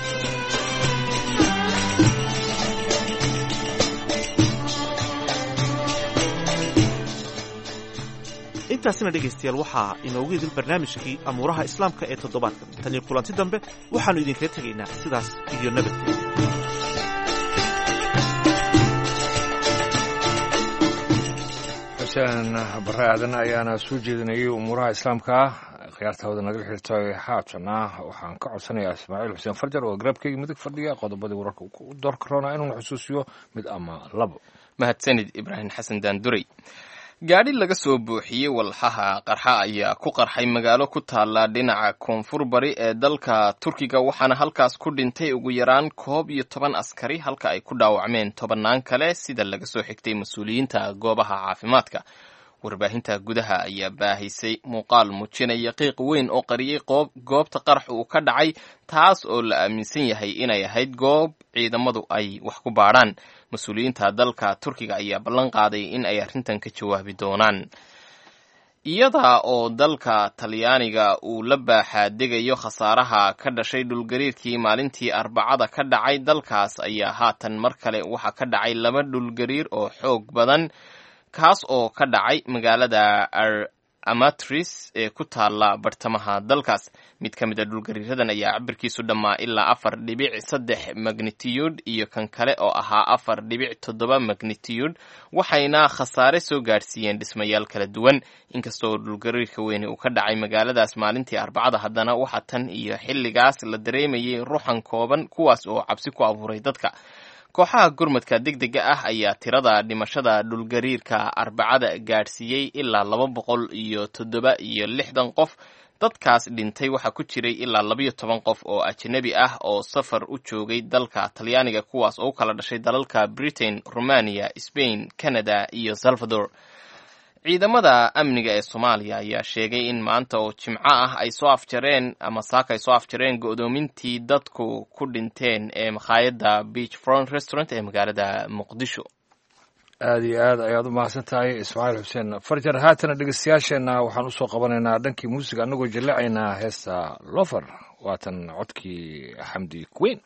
intaasina dhegaystayaal waxaa inoogu idil barnaamijkii amuuraha islaamka ee toddobaadkan tan iyo kulanti dambe waxaannu idinkaga tegaynaa sidaas iyo nabadgelya xuseen bare aadan ayaana soo jeedinayay umuuraha islaamka khiyaarta hawada naga xirtay haatana waxaan ka codsanayaa ismaaciil xuseen farjar oo garabkayga midig fadhiya qodobadii wararka u doorka roona inuuna xusuusiyo mid ama labo mahadsanid ibraahim xasan daanduray gaadhi laga soo buuxiyey walxaha qarxa ayaa ku qarxay magaalo ku taalla dhinaca koonfur bari ee dalka turkiga waxaana halkaas ku dhintay ugu yaraan koob iyo toban askari halka ay ku dhaawacmeen tobannaan kale sida laga soo xigtay mas-uuliyiinta goobaha caafimaadka warbaahinta gudaha ayaa baahisay muuqaal muujinaya qiiq weyn oo qariyey goobta qarax uu ka dhacay taas oo la aaminsan yahay inay ahayd goob ciidamadu ay wax ku baadhaan mas-uuliyiinta dalka turkiga ayaa ballan qaaday in ay arrintan ka jawaabi doonaan iyada oo dalka talyaaniga uu la baaxaadegayo khasaaraha ka dhashay dhulgariirkii maalintii arbacada ka dhacay dalkaas ayaa haatan mar kale waxaa ka dhacay laba dhulgariir oo xoog badan kaas oo ka dhacay magaalada amatris ee ku taalla bartamaha dalkaas mid ka mid a dhulgariiradan ayaa cabirkiisu dhammaa ilaa afar dhibic saddex magnitiyuud iyo kan kale oo ahaa afar dhibic toddoba magnitiyuud waxayna khasaare soo gaadhsiiyeen dhismayaal kala duwan inkastoo dhulgariirka weyne uu ka dhacay magaaladaas maalintii arbacada haddana waxaa tan iyo xilligaas la dareemayay ruxan kooban kuwaas oo cabsi ku abuuray dadka kooxaha gurmadka degdega ah ayaa tirada dhimashada dhulgariirka arbacada gaadhsiiyey ilaa laba boqol iyo toddoba iyo lixdan qof dadkaas dhintay waxaa ku jiray ilaa labayo toban qof oo ajnabi ah oo safar u joogay dalka talyaaniga kuwaas oo u kala dhashay dalalka britain romania spain canada iyo salvador ciidamada amniga ee soomaaliya ayaa sheegay in maanta oo jimco ah ay soo afjareen ama saaka ay soo afjareen go'doomintii dadku ku dhinteen ee makhaayadda beach front restaurant ee magaalada muqdisho aada iyo aad ayaad u mahadsan tahay ismaaciil xuseen farjar haatana dhegeystayaasheenna waxaan usoo qabanaynaa dhankii muusiga annagoo jaleecaynaa heesta lofer waatan codkii xamdi queen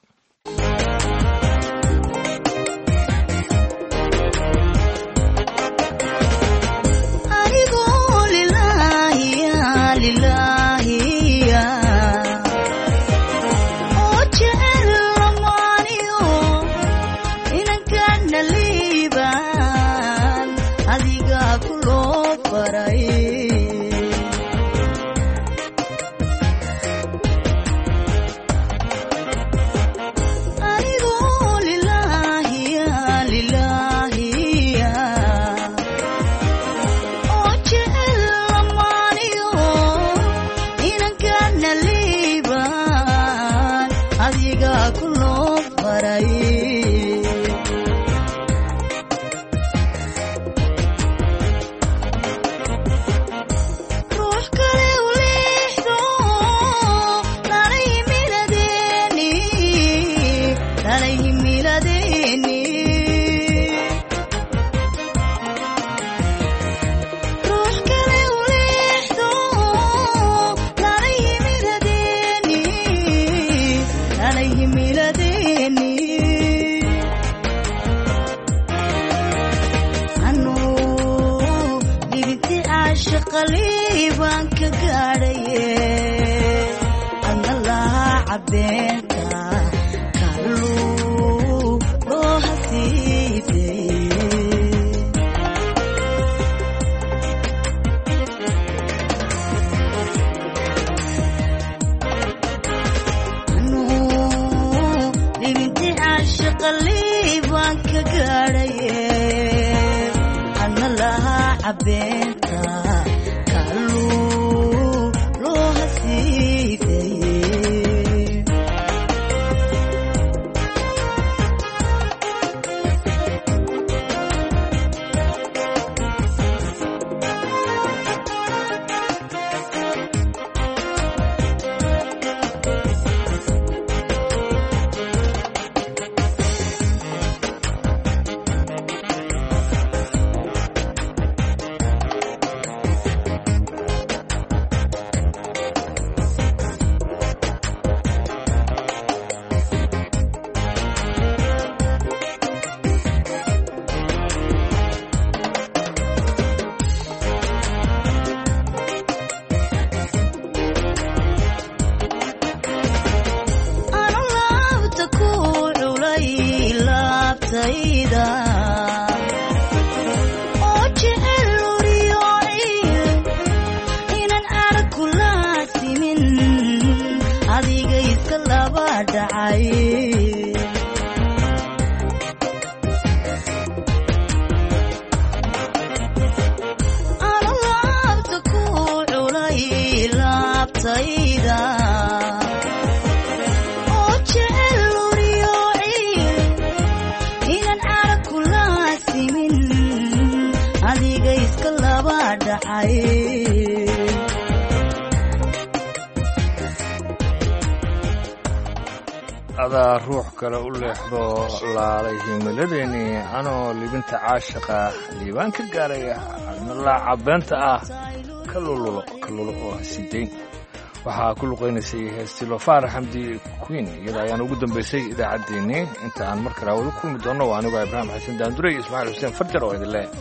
adaa ruux kale u leexdo laalay himiladeennii anoo libinta caashaqa liibaan ka gaaray adnalaaca beenta ah ka lululo ka lulo oo hasidayn waxaa ku luqaynaysay heestilo faarax xamdi queen iyada ayaan ugu dambaysay idaacaddeenii inta aan mar kale hawada kulmi doonno waa anigoo ibraahim xasan daandure iyo ismaaciil xuseen farjar oo idin leh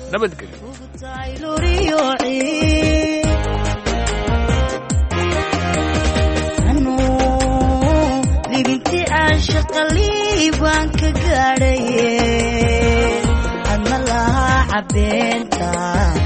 nabadgelyo libinti caashaqaliibaan ka gaadhaye adna lahaa cabeenta